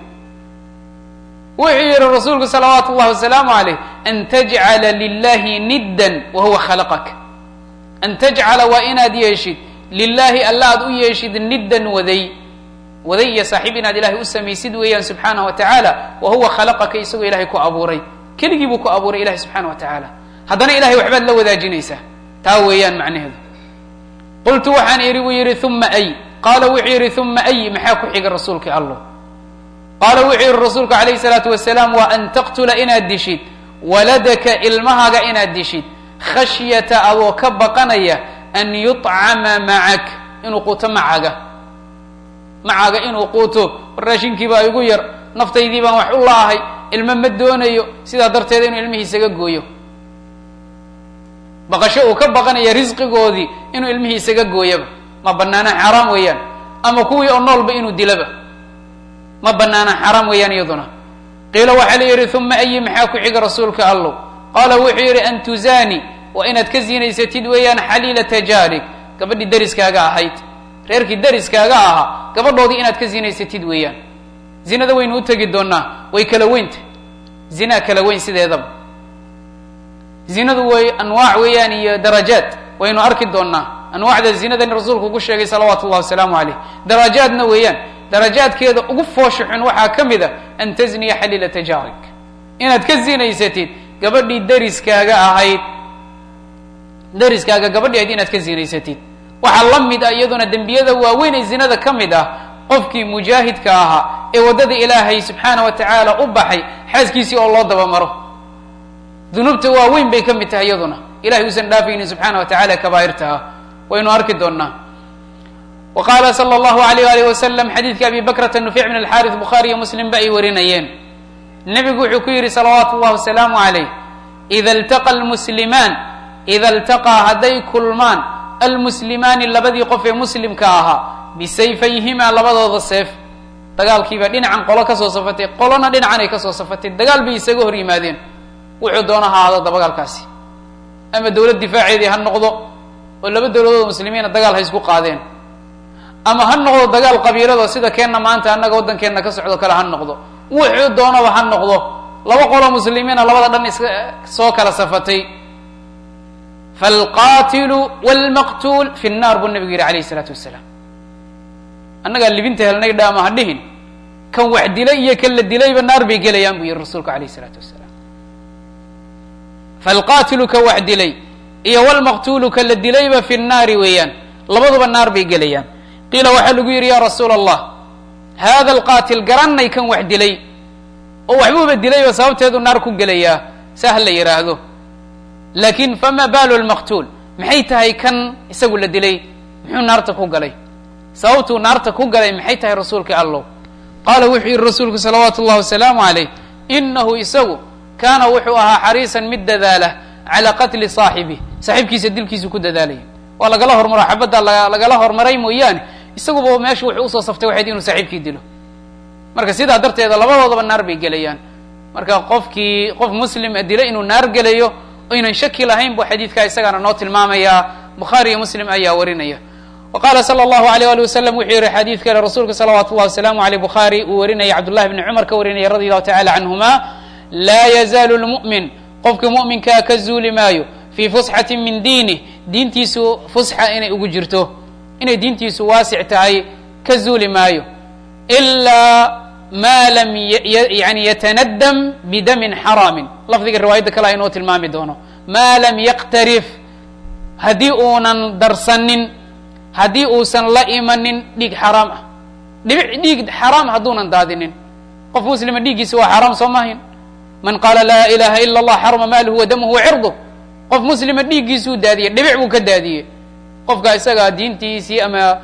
Speaker 1: wuxuu yihi rasuulku salawaatu llahi wasalaamu aleyh an tajcala lilahi niddan wa huwa khalaqak an tajcala waa inaad yeeshid lilahi alla aad u yeeshid niddan waday waday iyo saaxiib inaad ilahay u samaysid weeyaan subxaanah wa tacaala wa huwa khalaqaka isagoo ilahay ku abuuray keligii buu ku abuuray ilahay subxaana wa tacaala haddana ilahay waxbaad la wadaajinaysaa taa weeyaan macnaheedu qultu waxaan idhi buu yidhi uma ay qaala wuxuu yidhi uma ay maxaa ku xiga rasuulka allo qaala wuxuu yidhi rasuulku calayhi salaatu wasalaam waa an taqtula inaad dishid waladaka ilmahaaga inaad dishid khashyata adoo ka baqanaya an yuطcama macak inuu quuto macaga macaga inuu quuto war raashinkiibaa igu yar naftaydii baan wax u laahay ilmo ma doonayo sidaa darteed inuu ilmihiisaga gooyo baqasho uu ka baqanaya risqigoodii inuu ilmihiisaga gooyaba ma banaana xaaraam weeyaan ama kuwii oo noolba inuu dilaba ma banaana xaaraam weeyaan iyaduna qiila waxaa la yidhi uma ayi maxaa ku xiga rasuulka allow qaala wuxuu yidhi an tuzaani waa inaad ka zinaysatid weeyaan xaliilata jaarig gabadhii dariskaaga ahayd reerkii dariskaaga ahaa gabadhoodii inaad ka zinaysatid weeyaan zinada waynu u tegi doonaa way kala weynta zinaa kala weyn sideedaba zinadu way anwaac weeyaan iyo darajaad waynu arki doonaa anwaacda zinadan rasuulku ku sheegay salawaatu ullahi wasalaamu caleyh darajaadna weeyaan darajaadkeeda ugu foosha xun waxaa ka mid a an tazniya xaliilata jaarig inaad ka zinaysatid gabadhii dariskaaga ahayd dariskaaga gabadhii ahayd inaad ka zinaysatid waxaa la mid ah iyaduna dembiyada waaweyn ee zinada ka mid ah qofkii mujaahidka ahaa ee waddada ilaahay subxaana wa tacaala u baxay xaaskiisii oo loo dabamaro dunuubta waaweyn bay ka mid tahay iyaduna ilahay uusan dhaafaynin subxaana wa tacala kabaa'irta ah waynu arki doonaa wa qaala sala allahu alayh alih wasalam xadiidka abi bakrata nufic min alxaris bukhaari iyo muslim ba ay warinayeen nebigu wuxuu ku yidhi salawaatu llahi wasalaamu calayh ida iltaqa almuslimaan ida iltaqaa hadday kulmaan almuslimaani labadii qof ee muslimka ahaa bisayfayhimaa labadooda seef dagaalkiibaa dhinacan qolo kasoo safatay qolona dhinacan ay kasoo safatay dagaal bay isaga hor yimaadeen wuxuu doona ha ahaado dabagaalkaasi ama dowlad difaaceedii ha noqdo oo laba dowladood muslimiina dagaal ha isku qaadeen ama ha noqdo dagaal qabiilado sida keenna maanta annaga waddankeenna ka socdo kale ha noqdo wuxuu doonaba ha noqdo laba qolo muslimiina labada dhan iska soo kala safatay falqatilu wlmaqtuul fi nnar buu nabigu yihi alayh isalaatu wasalaam annagaa libinta helnay dhaama ha dhihin kan wax dilay iyo kan la dilayba naar bay gelayaan buu yihi rasuulku alayh isalaatu wasalaam falqatilu ka wax dilay iyo wlmaqtuulu ka la dilayba fi nnaari weeyaan labaduba naar bay gelayaan qiila waxaa lagu yidhi ya rasuula allah hada alqatil garanay kan wax dilay oo waxbuuba dilayba sababteedu naar ku gelayaa sah la yidhaahdo laakin fama balu lmaqtuul maxay tahay kan isagu la dilay muxuu naarta ku galay sababtuu naarta ku galay maxay tahay rasuulka allow qaala wuxuu yihi rasuulku salawaatu llahi wasalaamu calayh inahu isagu kaana wuxuu ahaa xariisan mid dadaala calaa qatli saaxibih saaxiibkiisa dilkiisu ku dadaalaya waa lagala hormaro xabadda lagala hormaray mooyaane isaguba meesha wuxuu usoo saftay waxayd inuu saaxiibkii dilo marka sidaa darteeda labadoodaba naar bay gelayaan marka qofkii qof muslima dila inuu naar gelayo aynan shaki lahayn bu xadiidkaa isagaana noo tilmaamayaa bukhaari iyo muslim ayaa warinaya wa qaala sala allahu alayh ali wasalam wuxuu yihi xadiid kale rasuulka salawaatu llahi wasalaamu aleyh bukhaari uu warinaya cabdullahi bni cumar ka warinaya radi allahu tacala canhuma laa yazaalu lmu'min qofka mu'minkaa ka zuuli maayo fii fusxati min diinih diintiisu fusxa inay ugu jirto inay diintiisu waasic tahay ka zuuli maayo ilaa ma lam yani yatanadam bidamin xaraamin lafdiga riwaayadda kale aynoo tilmaami doono maa lam yaqtarif haddii uunan darsanin haddii uusan la imanin dhiig xaraam ah dhibic dhiig xaraam hadduunan daadinin qof muslima dhiiggiisa waa xaraam soo maahin man qaala laa ilaha ila allah xarama maaluhu wa damuhu wa cirduh qof muslima dhiiggiisuu daadiyey dhibic buu ka daadiyey qofka isagaa diintiisii ama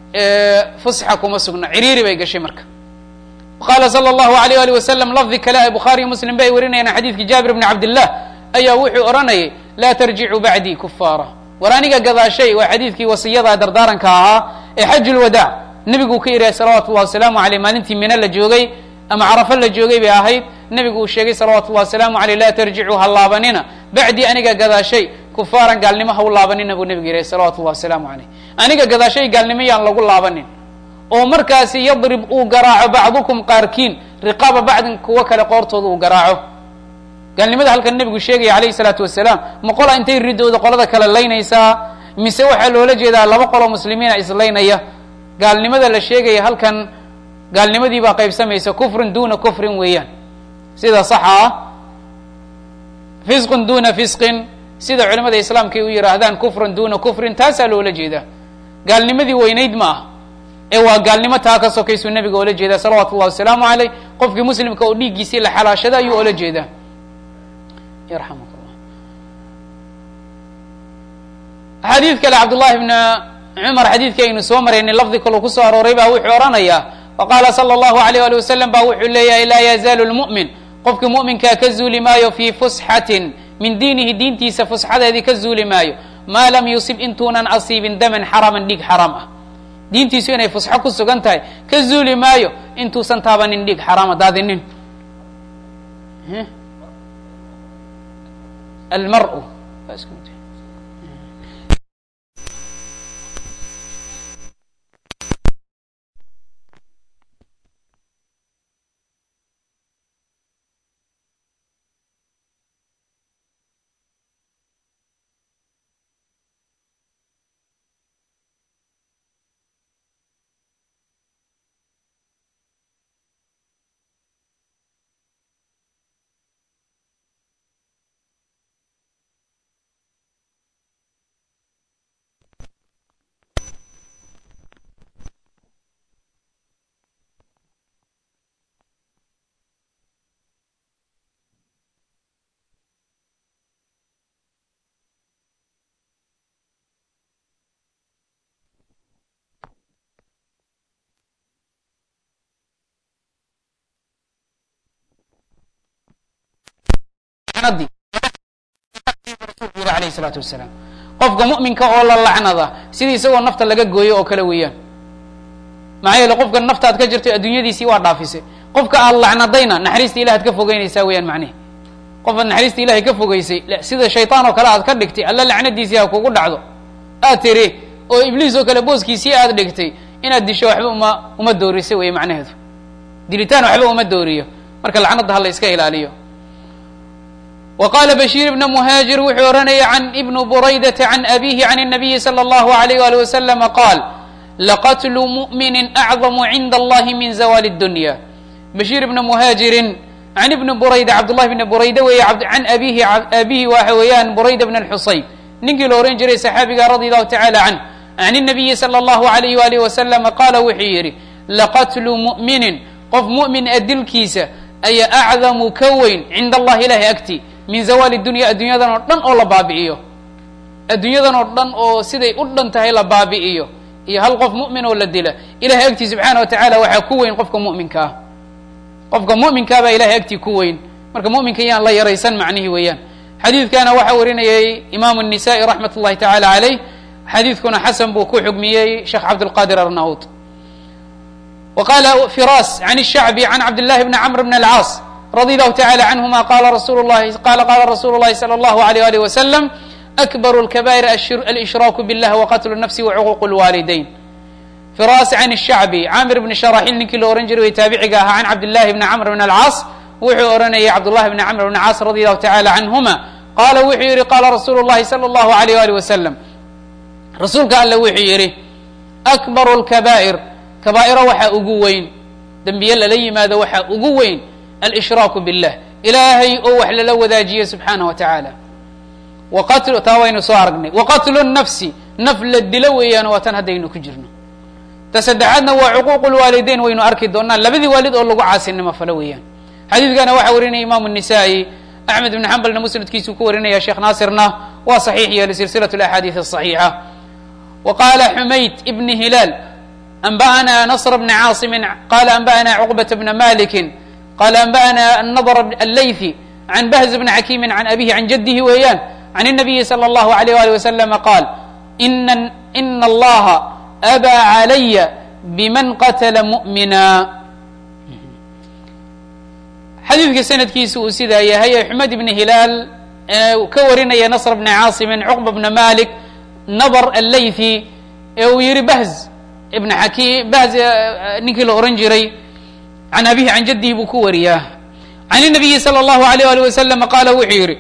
Speaker 1: fusxa kuma sugna ciriiri bay gashay marka qaala sala allahu alayh ali wasalam lafdi kale ay bukhaariyo muslim ba ay warinayaan xadiidki jaabir bni cabdillah ayaa wuxuu odhanayay laa tarjicuu bacdii kufaara war aniga gadaashay waa xadiidkii wasiyada dardaaranka ahaa ee xaj lwadaac nebiguu ka yidhahay salawatu llahi wasalaamu aleyh maalintii mino la joogay ama carafo la joogay bay ahayd nebigu uu sheegay salawatu llahi wasalaamu aleyh laa tarjicuu ha laabanina bacdii aniga gadaashay kufaaran gaalnimo ha u laabanina buu nebigu yidhahay salawatu llahi wasalaamu aleyh aniga gadaashay gaalnimo yaan lagu laabanin oo markaasi yadrib uu garaaco bacdukum qaarkiin riqaaba bacdin kuwo kale qoortooda uu garaaco gaalnimada halkan nebigu sheegaya alayhi salaatu wasalaam ma qola intay ridooda qolada kale laynaysaa mise waxaa loola jeedaa laba qolo muslimiina islaynaya gaalnimada la sheegaya halkan gaalnimadii baa qaybsamaysa kufrin duna kufrin weeyaan sida saxa ah fisqun duna fisqin sida culimada islaamka ay u yihaahdaan kufran duna kufrin taasaa loola jeedaa gaalnimadii weynayd ma ah ee waa gaalnimo taa ka sokaysuu nabiga oola jeedaa salawaatu ullahi wasalaamu caleyh qofkii muslimka oo dhiiggiisii la xalaashada ayuu oola jeedaa yarxamuk llah xadiid kale cabdullahi bna cumar xadiidkii aynu soo maraynay lafdi kaloo kusoo arooray baa wuxuu odhanayaa waqaala sala allahu alayh ali wasalam ba wuxuu leeyahay laa yazaalu lmu'min qofkii mu'minkaa ka zuuli maayo fii fusxatin min diinihi diintiisa fusxadeedii ka zuuli maayo maa lam yusib intuunan asiibin daman xaraman dhiig xaraam ah diintiisu inay fusxo ku sugan tahay ka zuuli maayo intuusan taabanin dhiig xaraama daadinin almaru alayh salaatu wasalaam qofka mu'minka oo la lacnada sidii isagoo nafta laga gooyo oo kale weeyaan maxaa yeele qofka naftaad ka jirto adduunyadiisii waa dhaafisay qofka aad lacnadayna naxariista ilahaad ka fogeynaysaa weeyaan macnihi qofaad naxariista ilahay ka fogeysay sida shaytaan oo kale aad ka dhigtay alla lacnadiisii ha kugu dhacdo aad tiri oo ibliis oo kale booskiisii aad dhigtay inaad disho waxba uma uma doorisay wey macnaheedu dilitaan waxba uma dooriyo marka lacnada ha la iska ilaaliyo wa qala bashiir ibna muhaajir wuxuu oranaya can ibnu buraydata can abihi can الnabiyi salى اllahu alayh ali waslama qaal laqatlu mu'mini acdamu cinda allahi min zawali اdunya bashiir ibna muhaajirin can ibni burayda cabdullahi bni burayda weeye can abihi abihi waxa weeyaan burayda bn اlxusayb ninkii la ohan jiray saxaabiga radi allahu tacala canh can الnabiyi salى اllahu alayh walih waslama qaala wuxuu yidhi laqatlu mu'minin qof mu'min a dilkiisa ayaa acdamu ka weyn cinda allahi ilahi agti min zawaali dunya adduunyadan oo dhan oo la baabi'iyo adduunyadan oo dhan oo siday u dhan tahay la baabi'iyo iyo hal qof mu'min oo la dila ilahay agtii subxaana wa tacala waxaa ku weyn qofka mu'minka ah qofka mu'minkaabaa ilahay agtii ku weyn marka mu'minka yaan la yaraysan macnihi weeyaan xadiidkana waxaa warinayay imaamu الnisa'i raxmat اllahi tacala caleyh xadiidkuna xasan buu ku xugmiyey sheekh cabdاlqadir arnaud wa qala firas can الshacbi can cabd llahi bni camr bn alcaas radi allahu tacala canhuma qala rasul lahi qala qala rasulu llahi salى allahu alayh alih wasalam akbaru lkabair alshraaku billah waqatlu nafsi wacuquuq lwaalidayn firas can shacbi camir bni sharaxil ninkii la ohan jiray way taabiciga ahaa can cabdillahi bni camr bn alcaas wuxuu oranayay cabdullahi bni camr bn caas radi allahu tacala canhuma qaala wuxuu yihi qala rasulu llahi salى allahu alayh alih wasalam rasuulka alle wuxuu yihi akbaru lkabaa'ir kabaa'iro waxaa ugu weyn dembiye lala yimaado waxaa ugu weyn alshraaku billah ilaahay oo wax lala wadaajiye subxaanah wa tacaala waqatl taa waynu soo aragnay waqatlu nafsi naf la dilo weeyaan waa tan haddaynu ku jirno ta saddexaadna waa cuquuq lwaalideyn waynu arki doonaa labadii waalid oo lagu caasinimo falo weeyaan xadiidkana waxaa warinaya imaamu الnisa'i axmed ibn xambalna musnadkiisuu ku warinaya sheekh naasirna waa saxiix yeeli silsilaة اlaxaadiiث الصaxiixa wa qala xumayd ibn hilaal anba'ana nasr bni caasimin qala anba'ana cuqbaة bna maliki qala anba'ana nadr allaythi can bahz bni xakiimi can abihi can jadihi weeyaan can الnabiyi slى اllahu عalيyh ali waslama qaal ina allaha abaa calaya bman qatla mu'mina xadiidka sanadkiisa uu sidaa yahay ee xumed ibni hilaal ka warinaya nasr bni caasimin cuqba bna malik nadr allaythi ee uu yihi bahz ibn xakiim bahz ninkii la ohan jiray can abihi can jadihi buu ku wariyaa can الnabiyi salى اllahu alayh ali wasalam qaala wuxuu yihi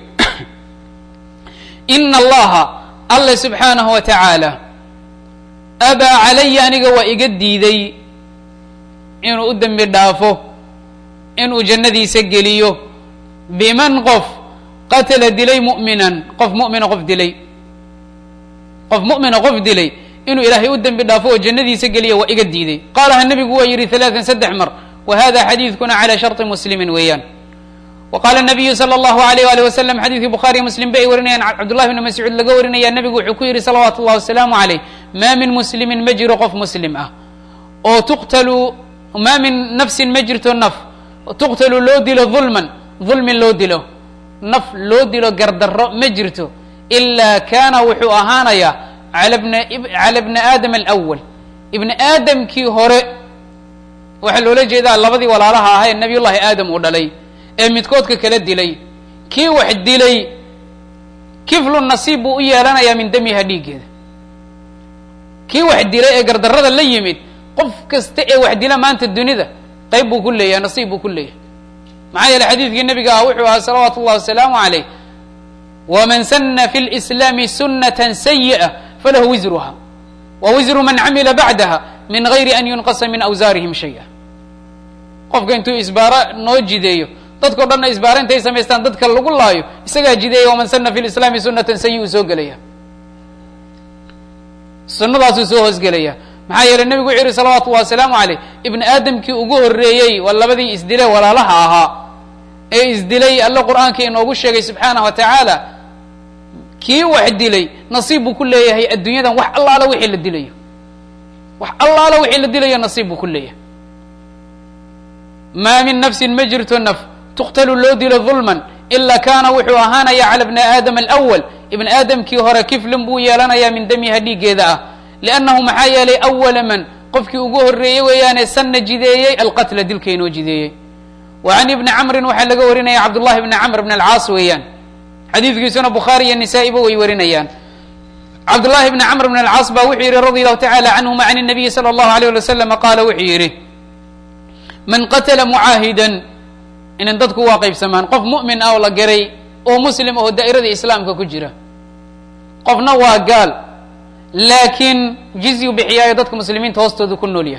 Speaker 1: ina allaha alla subxaanahu wa tacaala abaa calaya aniga waa iga diiday inuu u dembi dhaafo inuu jannadiisa geliyo biman qof qatala dilay mu'minan qof mu'mina qof dilay qof mu'mina qof dilay inuu ilaahay u dembi dhaafo oo jannadiisa geliya waa iga diiday qaalaha nebigu waa yidhi halaatan saddex mar wa hada xadiidkuna calaa sharطi muslimin weeyaan wa qaala nabiyu sala allahu alayh ali wasalam xadiidkii bukhaariyo muslim ba ay warinayaan cabdullahi bni mascuud laga warinaya nebigu wuxuu ku yidhi salawaatu llahi wasalaamu calayh maa min muslimin ma jiro qof muslim ah oo tuqtalu maa min nafsin ma jirto naf tuqtalu loo dilo dulman dulmin loo dilo naf loo dilo gardarro ma jirto ilaa kaana wuxuu ahaanayaa cala bna cala bni aadam alawal ibni aadamkii hore waxaa loola jeedaa labadii walaalaha ahaa ee nabiy llahi aadam uu dhalay ee midkoodka kala dilay kii wax dilay kiflu nasiib buu u yeelanayaa min damiha dhiiggeeda kii wax dilay ee gardarrada la yimid qof kasta ee wax dila maanta dunida qayb buu ku leeyahay nasiib buu ku leeyahay maxaa yeele xadiidkii nabiga ah wuxuu ahaa salawaatu ullahi wasalaamu calayh waman sana fi lislaami sunata sayi'a falahu wisruha wa wisru man camila bacdaha min gayri an yunqasa min awsaarihim shaya qofka intuu isbaaro noo jideeyo dadkao dhanna isbaaro intay samaystaan dadka lagu laayo isagaa jideeya waman sana fi lislaami sunatan sayi uu soo gelaya sunadaasuu soo hoosgelaya maxaa yeeley nebigu wuxuu yihi salawaatu ullahi wasalaamu caleyh ibni aadamkii ugu horreeyey waa labadii isdile walaalaha ahaa ee isdilay alle qur-aanka inoogu sheegay subxaanah wa tacaala kii wax dilay nasiib buu ku leeyahay adduunyadan wax allaala wixii la dilayo wax allaala wixii la dilayo nasiib buu ku leeyahay maa min nafsin ma jirto naf tuqtalu loo dilo dulman ila kaana wuxuu ahaanaya cala bni aadam alawal ibni aadamkii hore kiflin buu yeelanayaa min damiha dhiiggeeda ah liannahu maxaa yeelay awala man qofkii ugu horreeyey weeyaane sanna jideeyey alqatla dilka inoo jideeyey wa can ibni camrin waxaa laga warinaya cabdullahi bni camr bn alcaas weeyaan xadiidkiisuna bukhaari iyo nisaa-iba way warinayaan cabdullahi bni camr bn alcaas baa wuxuu yihi radi allahu tacala canhuma can nabiyi sala allahu alayh ali wasalam qaala wuxuu yidhi man qatla mucaahidan inan dadku waa qaybsamaan qof mu'min ah oo la garay oo muslim oo daa'irada islaamka ku jira qofna waa gaal laakiin jizyu bixiyaayo dadka muslimiinta hoostooda ku nool yahay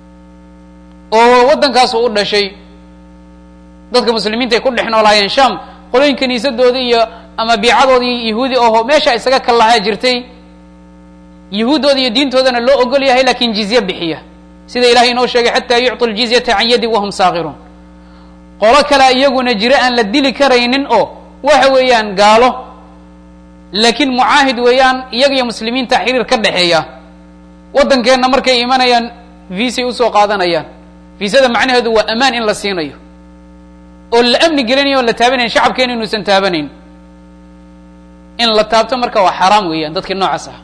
Speaker 1: oo waddankaasu u dhashay dadka muslimiinta ay ku dhex noolaayeen sham qolooyin kiniisadooda iyo ama biicadooda iyo yahuudi aho meesha isaga kallahaa jirtay yahuuddooda iyo diintoodana loo ogol yahay lakin jizye bixiya sida ilahay inoo sheegay xataa yucطu ljizyata can yadi wahum saakiruun qolo kale iyaguna jiro aan la dili karaynin oo waxa weeyaan gaalo laakiin mucaahid weeyaan iyaga iyo muslimiinta xiriir ka dhexeeya waddankeenna markay imanayaan viisay usoo qaadanayaan viisada macnaheedu waa amaan in la siinayo oo la amni gelinayo on la taabanayn shacabkeena inuusan taabanayn in la taabto marka waa xaraam weeyaan dadkii noocaas ah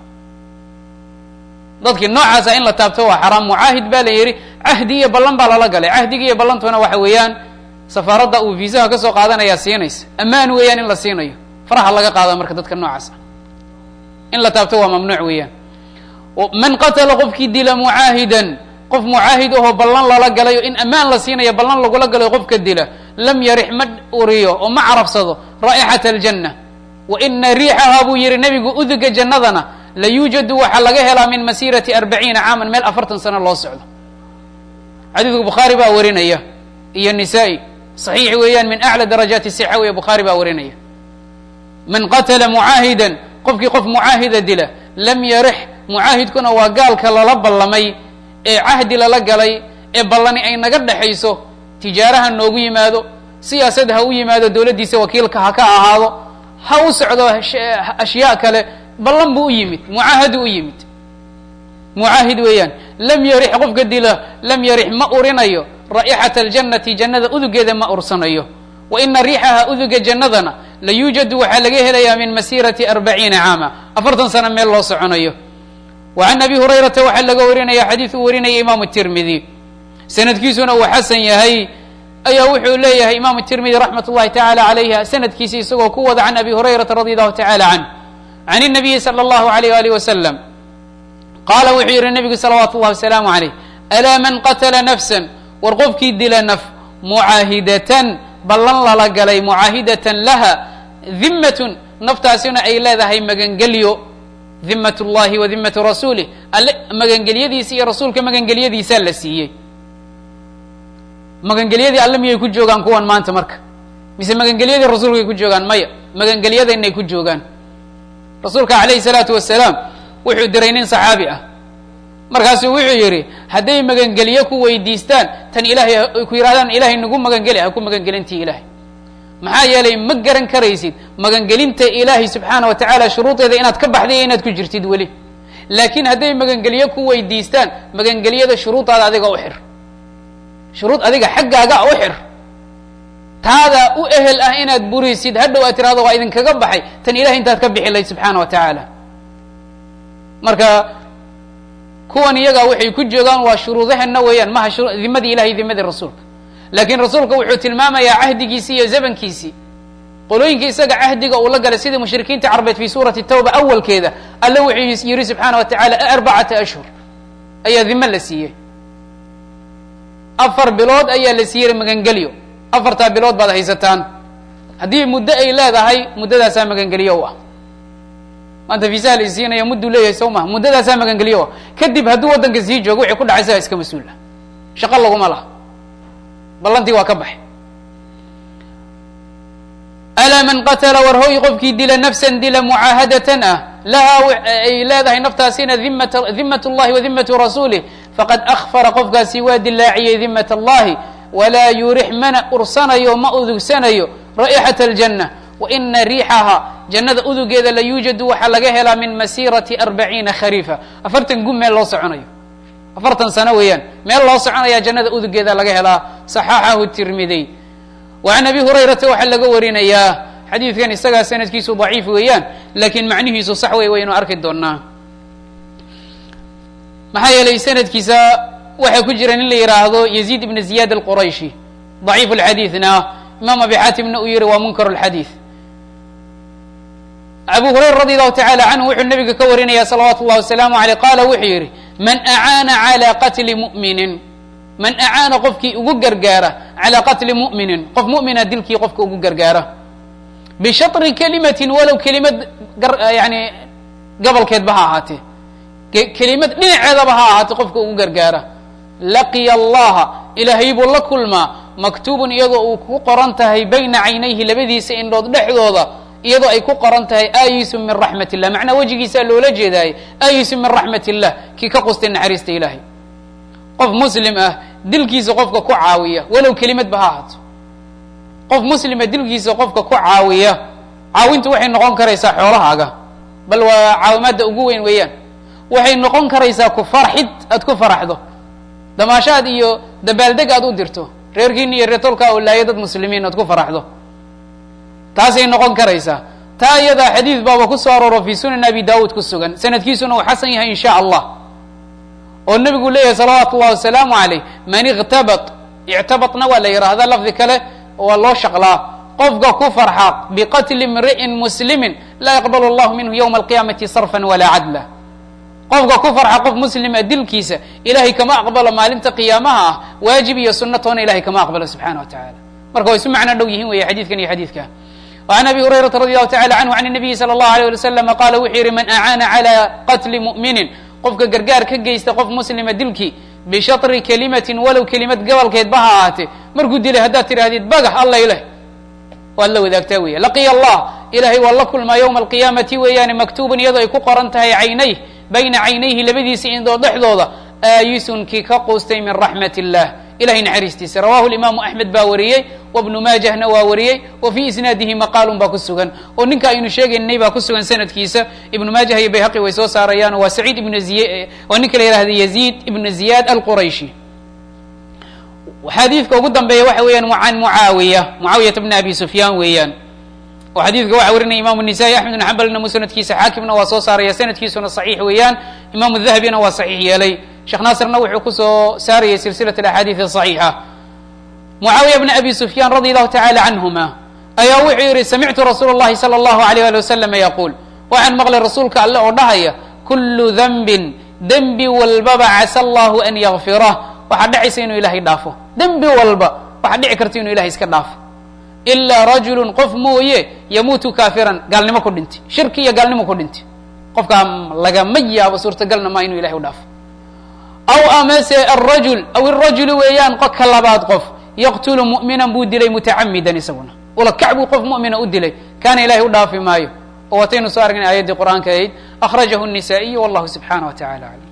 Speaker 1: dadkii noocaas ah in la taabto waa xaraam mucaahid baa la yidhi cahdi iyo ballan baa lala galay cahdiga iyo ballantuna waxa weeyaan safaaradda uu viisaha kasoo qaadanayaa siinaysa ammaan weeyaan in la siinayo faraha laga qaada marka dadka noocaas ah in la taabto waa mamnuuc weeyaan man qatala qofkii dila mucaahidan qof mucaahid ahoo ballan lala galayo in ammaan la siinayo ballan lagula galayo qofka dila lam yarix ma uriyo oo ma carabsado raa'ixata aljanna wa ina riixahaa buu yihi nebigu uduga jannadana la yuujadu waxaa laga helaa min masirati arbaciina caaman meel afartan sano loo socdo xadiidku bukhaari baa warinaya iyo nisaa-i saxiix weeyaan min aclى darajaati sixa weeye bukhaari baa warinaya man qatala mucaahidan qofkii qof mucaahida dila lam yarix mucaahidkuna waa gaalka lala ballamay ee cahdi lala galay ee ballani ay naga dhexayso tijaaraha noogu yimaado siyaasad ha u yimaado dowladdiisa wakiilka ha ka ahaado ha u socdo ashyaa kale ballan buu u yimid mucaahadu u yimid mucaahid weeyaan lam yarix qofka dila lam yarix ma urinayo raa'ixata aljannati jannada udugeeda ma ursanayo wa ina riixaha uduga jannadana la yuujadu waxaa laga helayaa min masirati arbaciina caama afartan sano meel loo soconayo wa can abi hurayrata waxaa laga warinaya xadiid uu warinaya imaamu tirmidi sanadkiisuna uu xasan yahay ayaa wuxuu leeyahay imaamu tirmidi raxmat ullahi tacaala calayha sanadkiisa isagoo ku wada can abi hurayrata radi allahu tacala canh can الnabiyi slى اllahu alayh alih wasalam qaala wuxuu yihi nebigu salawaatu ullahi wasalaamu alayh alaa man qatala nafsa war qofkii dila naf mucaahidatan ballan lala galay mucaahidatan laha dimatun naftaasina ay leedahay magangelyo dimat اllahi wa dimatu rasuulih alle magangelyadiisa iyo rasuulka magangelyadiisaa la siiyey magangelyadii alle miyay ku joogaan kuwan maanta marka mise magangelyadii rasuulkay ku joogaan maya magangelyadainay ku joogaan rasuulka alayhi salaatu wasalaam wuxuu diray nin saxaabi ah markaasuu wuxuu yidhi hadday magangelye ku weydiistaan tan ilahay ay ku yidhahdaan ilahay nagu magangeli ha ku magangelintii ilahay maxaa yeelay ma garan karaysid magangelinta ilaahay subxaana wa tacaala shuruudeeda inaad ka baxday iyo inaad ku jirtid weli laakiin hadday magangelye ku weydiistaan magangelyada shuruudaada adiga u xir shuruud adiga xaggaaga u xir taada u ehel ah inaad burisid hadhow aad tirahdo waa idinkaga baxay tan ilahay intaad ka bixi layd subxaana wa tacaala marka kuwan iyaga waxay ku joogaan waa shuruudahana weeyaan maha dimadii ilahay dimadii rasuulka laakiin rasuulka wuxuu tilmaamayaa cahdigiisii iyo zamankiisii qolooyinka isaga cahdiga uu la galay sidii mushrikiinta carbeed fi suurati tawba awalkeeda alle wuxuu yihi subxaana wa tacaala arbacata ashhur ayaa dime la siiyey afar bilood ayaa la siiyey magangelyo afartaa bilood baad haysataan haddii muddo ay leedahay muddadaasaa magangelyo u ah maanta viisaha la isiinaya mudduu leeyahay sow maha muddadaasaa magangelyo u ah kadib hadduu waddanka sii joogo wixii ku dhacay isagaa iska mas-uul ah shaqo laguma laha ballantii waa ka baxay alaa man qatala war hoy qofkii dila nafsan dila mucaahadatan ah lahaa ay leedahay naftaasina dimat dimat llahi wa dimatu rasuulih faqad akfara qofkaasi waa dilaaciyey dimat allahi walaa yurix mana ursanayo ma udugsanayo raa'ixat aljanna wa ina riixaha jannada udugeeda la yuujadu waxaa laga helaa min masirati arbaciina khariifa afartan gun meel loo soconayo afartan sano weeyaan meel loo soconaya jannada udugeeda laga helaa saxaxahu tirmidiy wa can abi hurayrata waxaa laga warinayaa xadiidkan isagaa sanadkiisu daciif weeyaan laakiin macnihiisu sax wey waynu arki doonaa maxaa yeelay sanadkiisa waxaa ku jira nin la yidhaahdo yaziid ibn ziyad alqurayshi daciif lxadiidna imaam abi xaatimna uu yihi waa munkar lxadiid abu hurayra radi allahu tacala canhu wuxuu nabiga ka warinaya salawaatu llahi wasalaamu aleyh qaala wuxuu yihi man acaana calى qatli muminin man acaana qofkii ugu gargaara calى qatli mu'minin qof mu'mina dilkii qofka ugu gargaara bishatri kelimatin walow kelimad yani gobolkeedba ha ahaatee kelimad dhinaceedaba ha ahaatee qofka ugu gargaara laqiya allaha ilaahay buu la kulmaa maktuubun iyadoo uu ku qoran tahay bayna caynayhi labadiisa indhood dhexdooda iyadoo ay ku qoran tahay aayisu min raxmat illah macnaa wejigiisaa loola jeedaaye aayisu min raxmat illah kii ka qustay naxariista ilaahay qof muslim ah dilkiisa qofka ku caawiya walow kelimadba ha ahaato qof muslima dilkiisa qofka ku caawiya caawintu waxay noqon karaysaa xoolahaaga bal waa caawimaadda ugu weyn weeyaan waxay noqon karaysaa ku farxid aad ku faraxdo damaashaad iyo dabaaldeg aad u dirto reerkiina iyo reertolkaa oo laaya dad muslimiin aad ku faraxdo taasay noqon karaysaa taa iyadaa xadiid baaba ku soo arooro fi sunan abi daawuud ku sugan sanadkiisuna uu xasan yahay in sha allah oo nebigu leeyahay salawaatu llahi wasalaamu aleyh man iktabat ictabatna waa la yidhaahdaa lafdi kale waa loo shaqlaa qofka ku farxa biqatli imri'in muslimin laa yaqbalu allahu minhu ywma alqiyaamati sarfan walaa cadla qofka ku farxa qof muslima dilkiisa ilahay kama aqbalo maalinta qiyaamaha ah waajib iyo sunna toona ilahay kama aqbalo subxana wa tacala marka way isu macno dhow yihin weya xadiidkan iyo xadiidka وعn abi hurayrata radi allahu tacala canhu can الnabiyi salى اllahu alيه alي waslama qala wuxuu yihi man acaana calى qatli mu'minin qofka gargaar ka geysta qof muslima dilkii bishatri kelimatin walow kelimad gobolkeedba ha ahaatee markuu dilay haddaad tidhahdid bagax allay leh waad la wadaagtaa weya laqiya allah ilahay waa la kulmaa ywma alqiyaamati weeyaane maktuubun iyadoo ay ku qoran tahay caynayh bayna caynayhi labadiisa indoo dhexdooda aayisun kii ka quustay min raxmat illah ilahay naxariistiisa rawahu imaamu axmed baa wariyey wabnu maajahna waa wariyey wa fii isnaadihi maqaalun baa ku sugan oo ninka aynu sheegaynay baa ku sugan sanadkiisa ibnu maajah iyo bayhaqi way soo saarayaan waa saciid ibn ziy waa ninka la yihahda yaziid ibn ziyad alqurayshi xadiidka ugu dambeeya waxa weeyaan can mucaawiya mucaawiyata bni abi sufyaan weeyaan oo xadiidka waxa warinaya imam النisaa'i axmed bn xambalna musnadkiisa xaakimna waa soo saaraya sanadkiisuna صaxiix weeyaan imam الdahabina waa صaxiix yeelay sheekh naasirna wuxuu kusoo saarayay silsilaة اaxaadiiث صaxiixa mucaawiya bn abi sufyaan radi allahu tacala canhuma ayaa wuxuu yihi samictu rasuul اllahi salى اllahu alيyh ali wasalam yaquul waxaan maqlay rasuulka alle oo dhahaya kulu denbin dembi walbaba casa allahu an yakfirah waxaa dhacaysa inuu ilahay dhaafo dembi walba waxaa dhici karta inuu ilahay iska dhaafo ilaa rajulu qof mooye yamuutu kaafiran gaalnimo ku dhinti shirki iyo gaalnimo ku dhinti qofkaa lagama yaabo suurtagalna maa inuu ilahay u dhaafo aw amase arajul aw irajulu weeyaan ka labaad qof yaqtulu mu'minan buu dilay mutacamidan isaguna ula kac buu qof mu'mina u dilay kaana ilahay u dhaafi maayo oo wataynu soo aragnay aayaddii qur'aanka ahayd akhrajahu الnisaئiyu wallahu subxanaه wa tacala aclam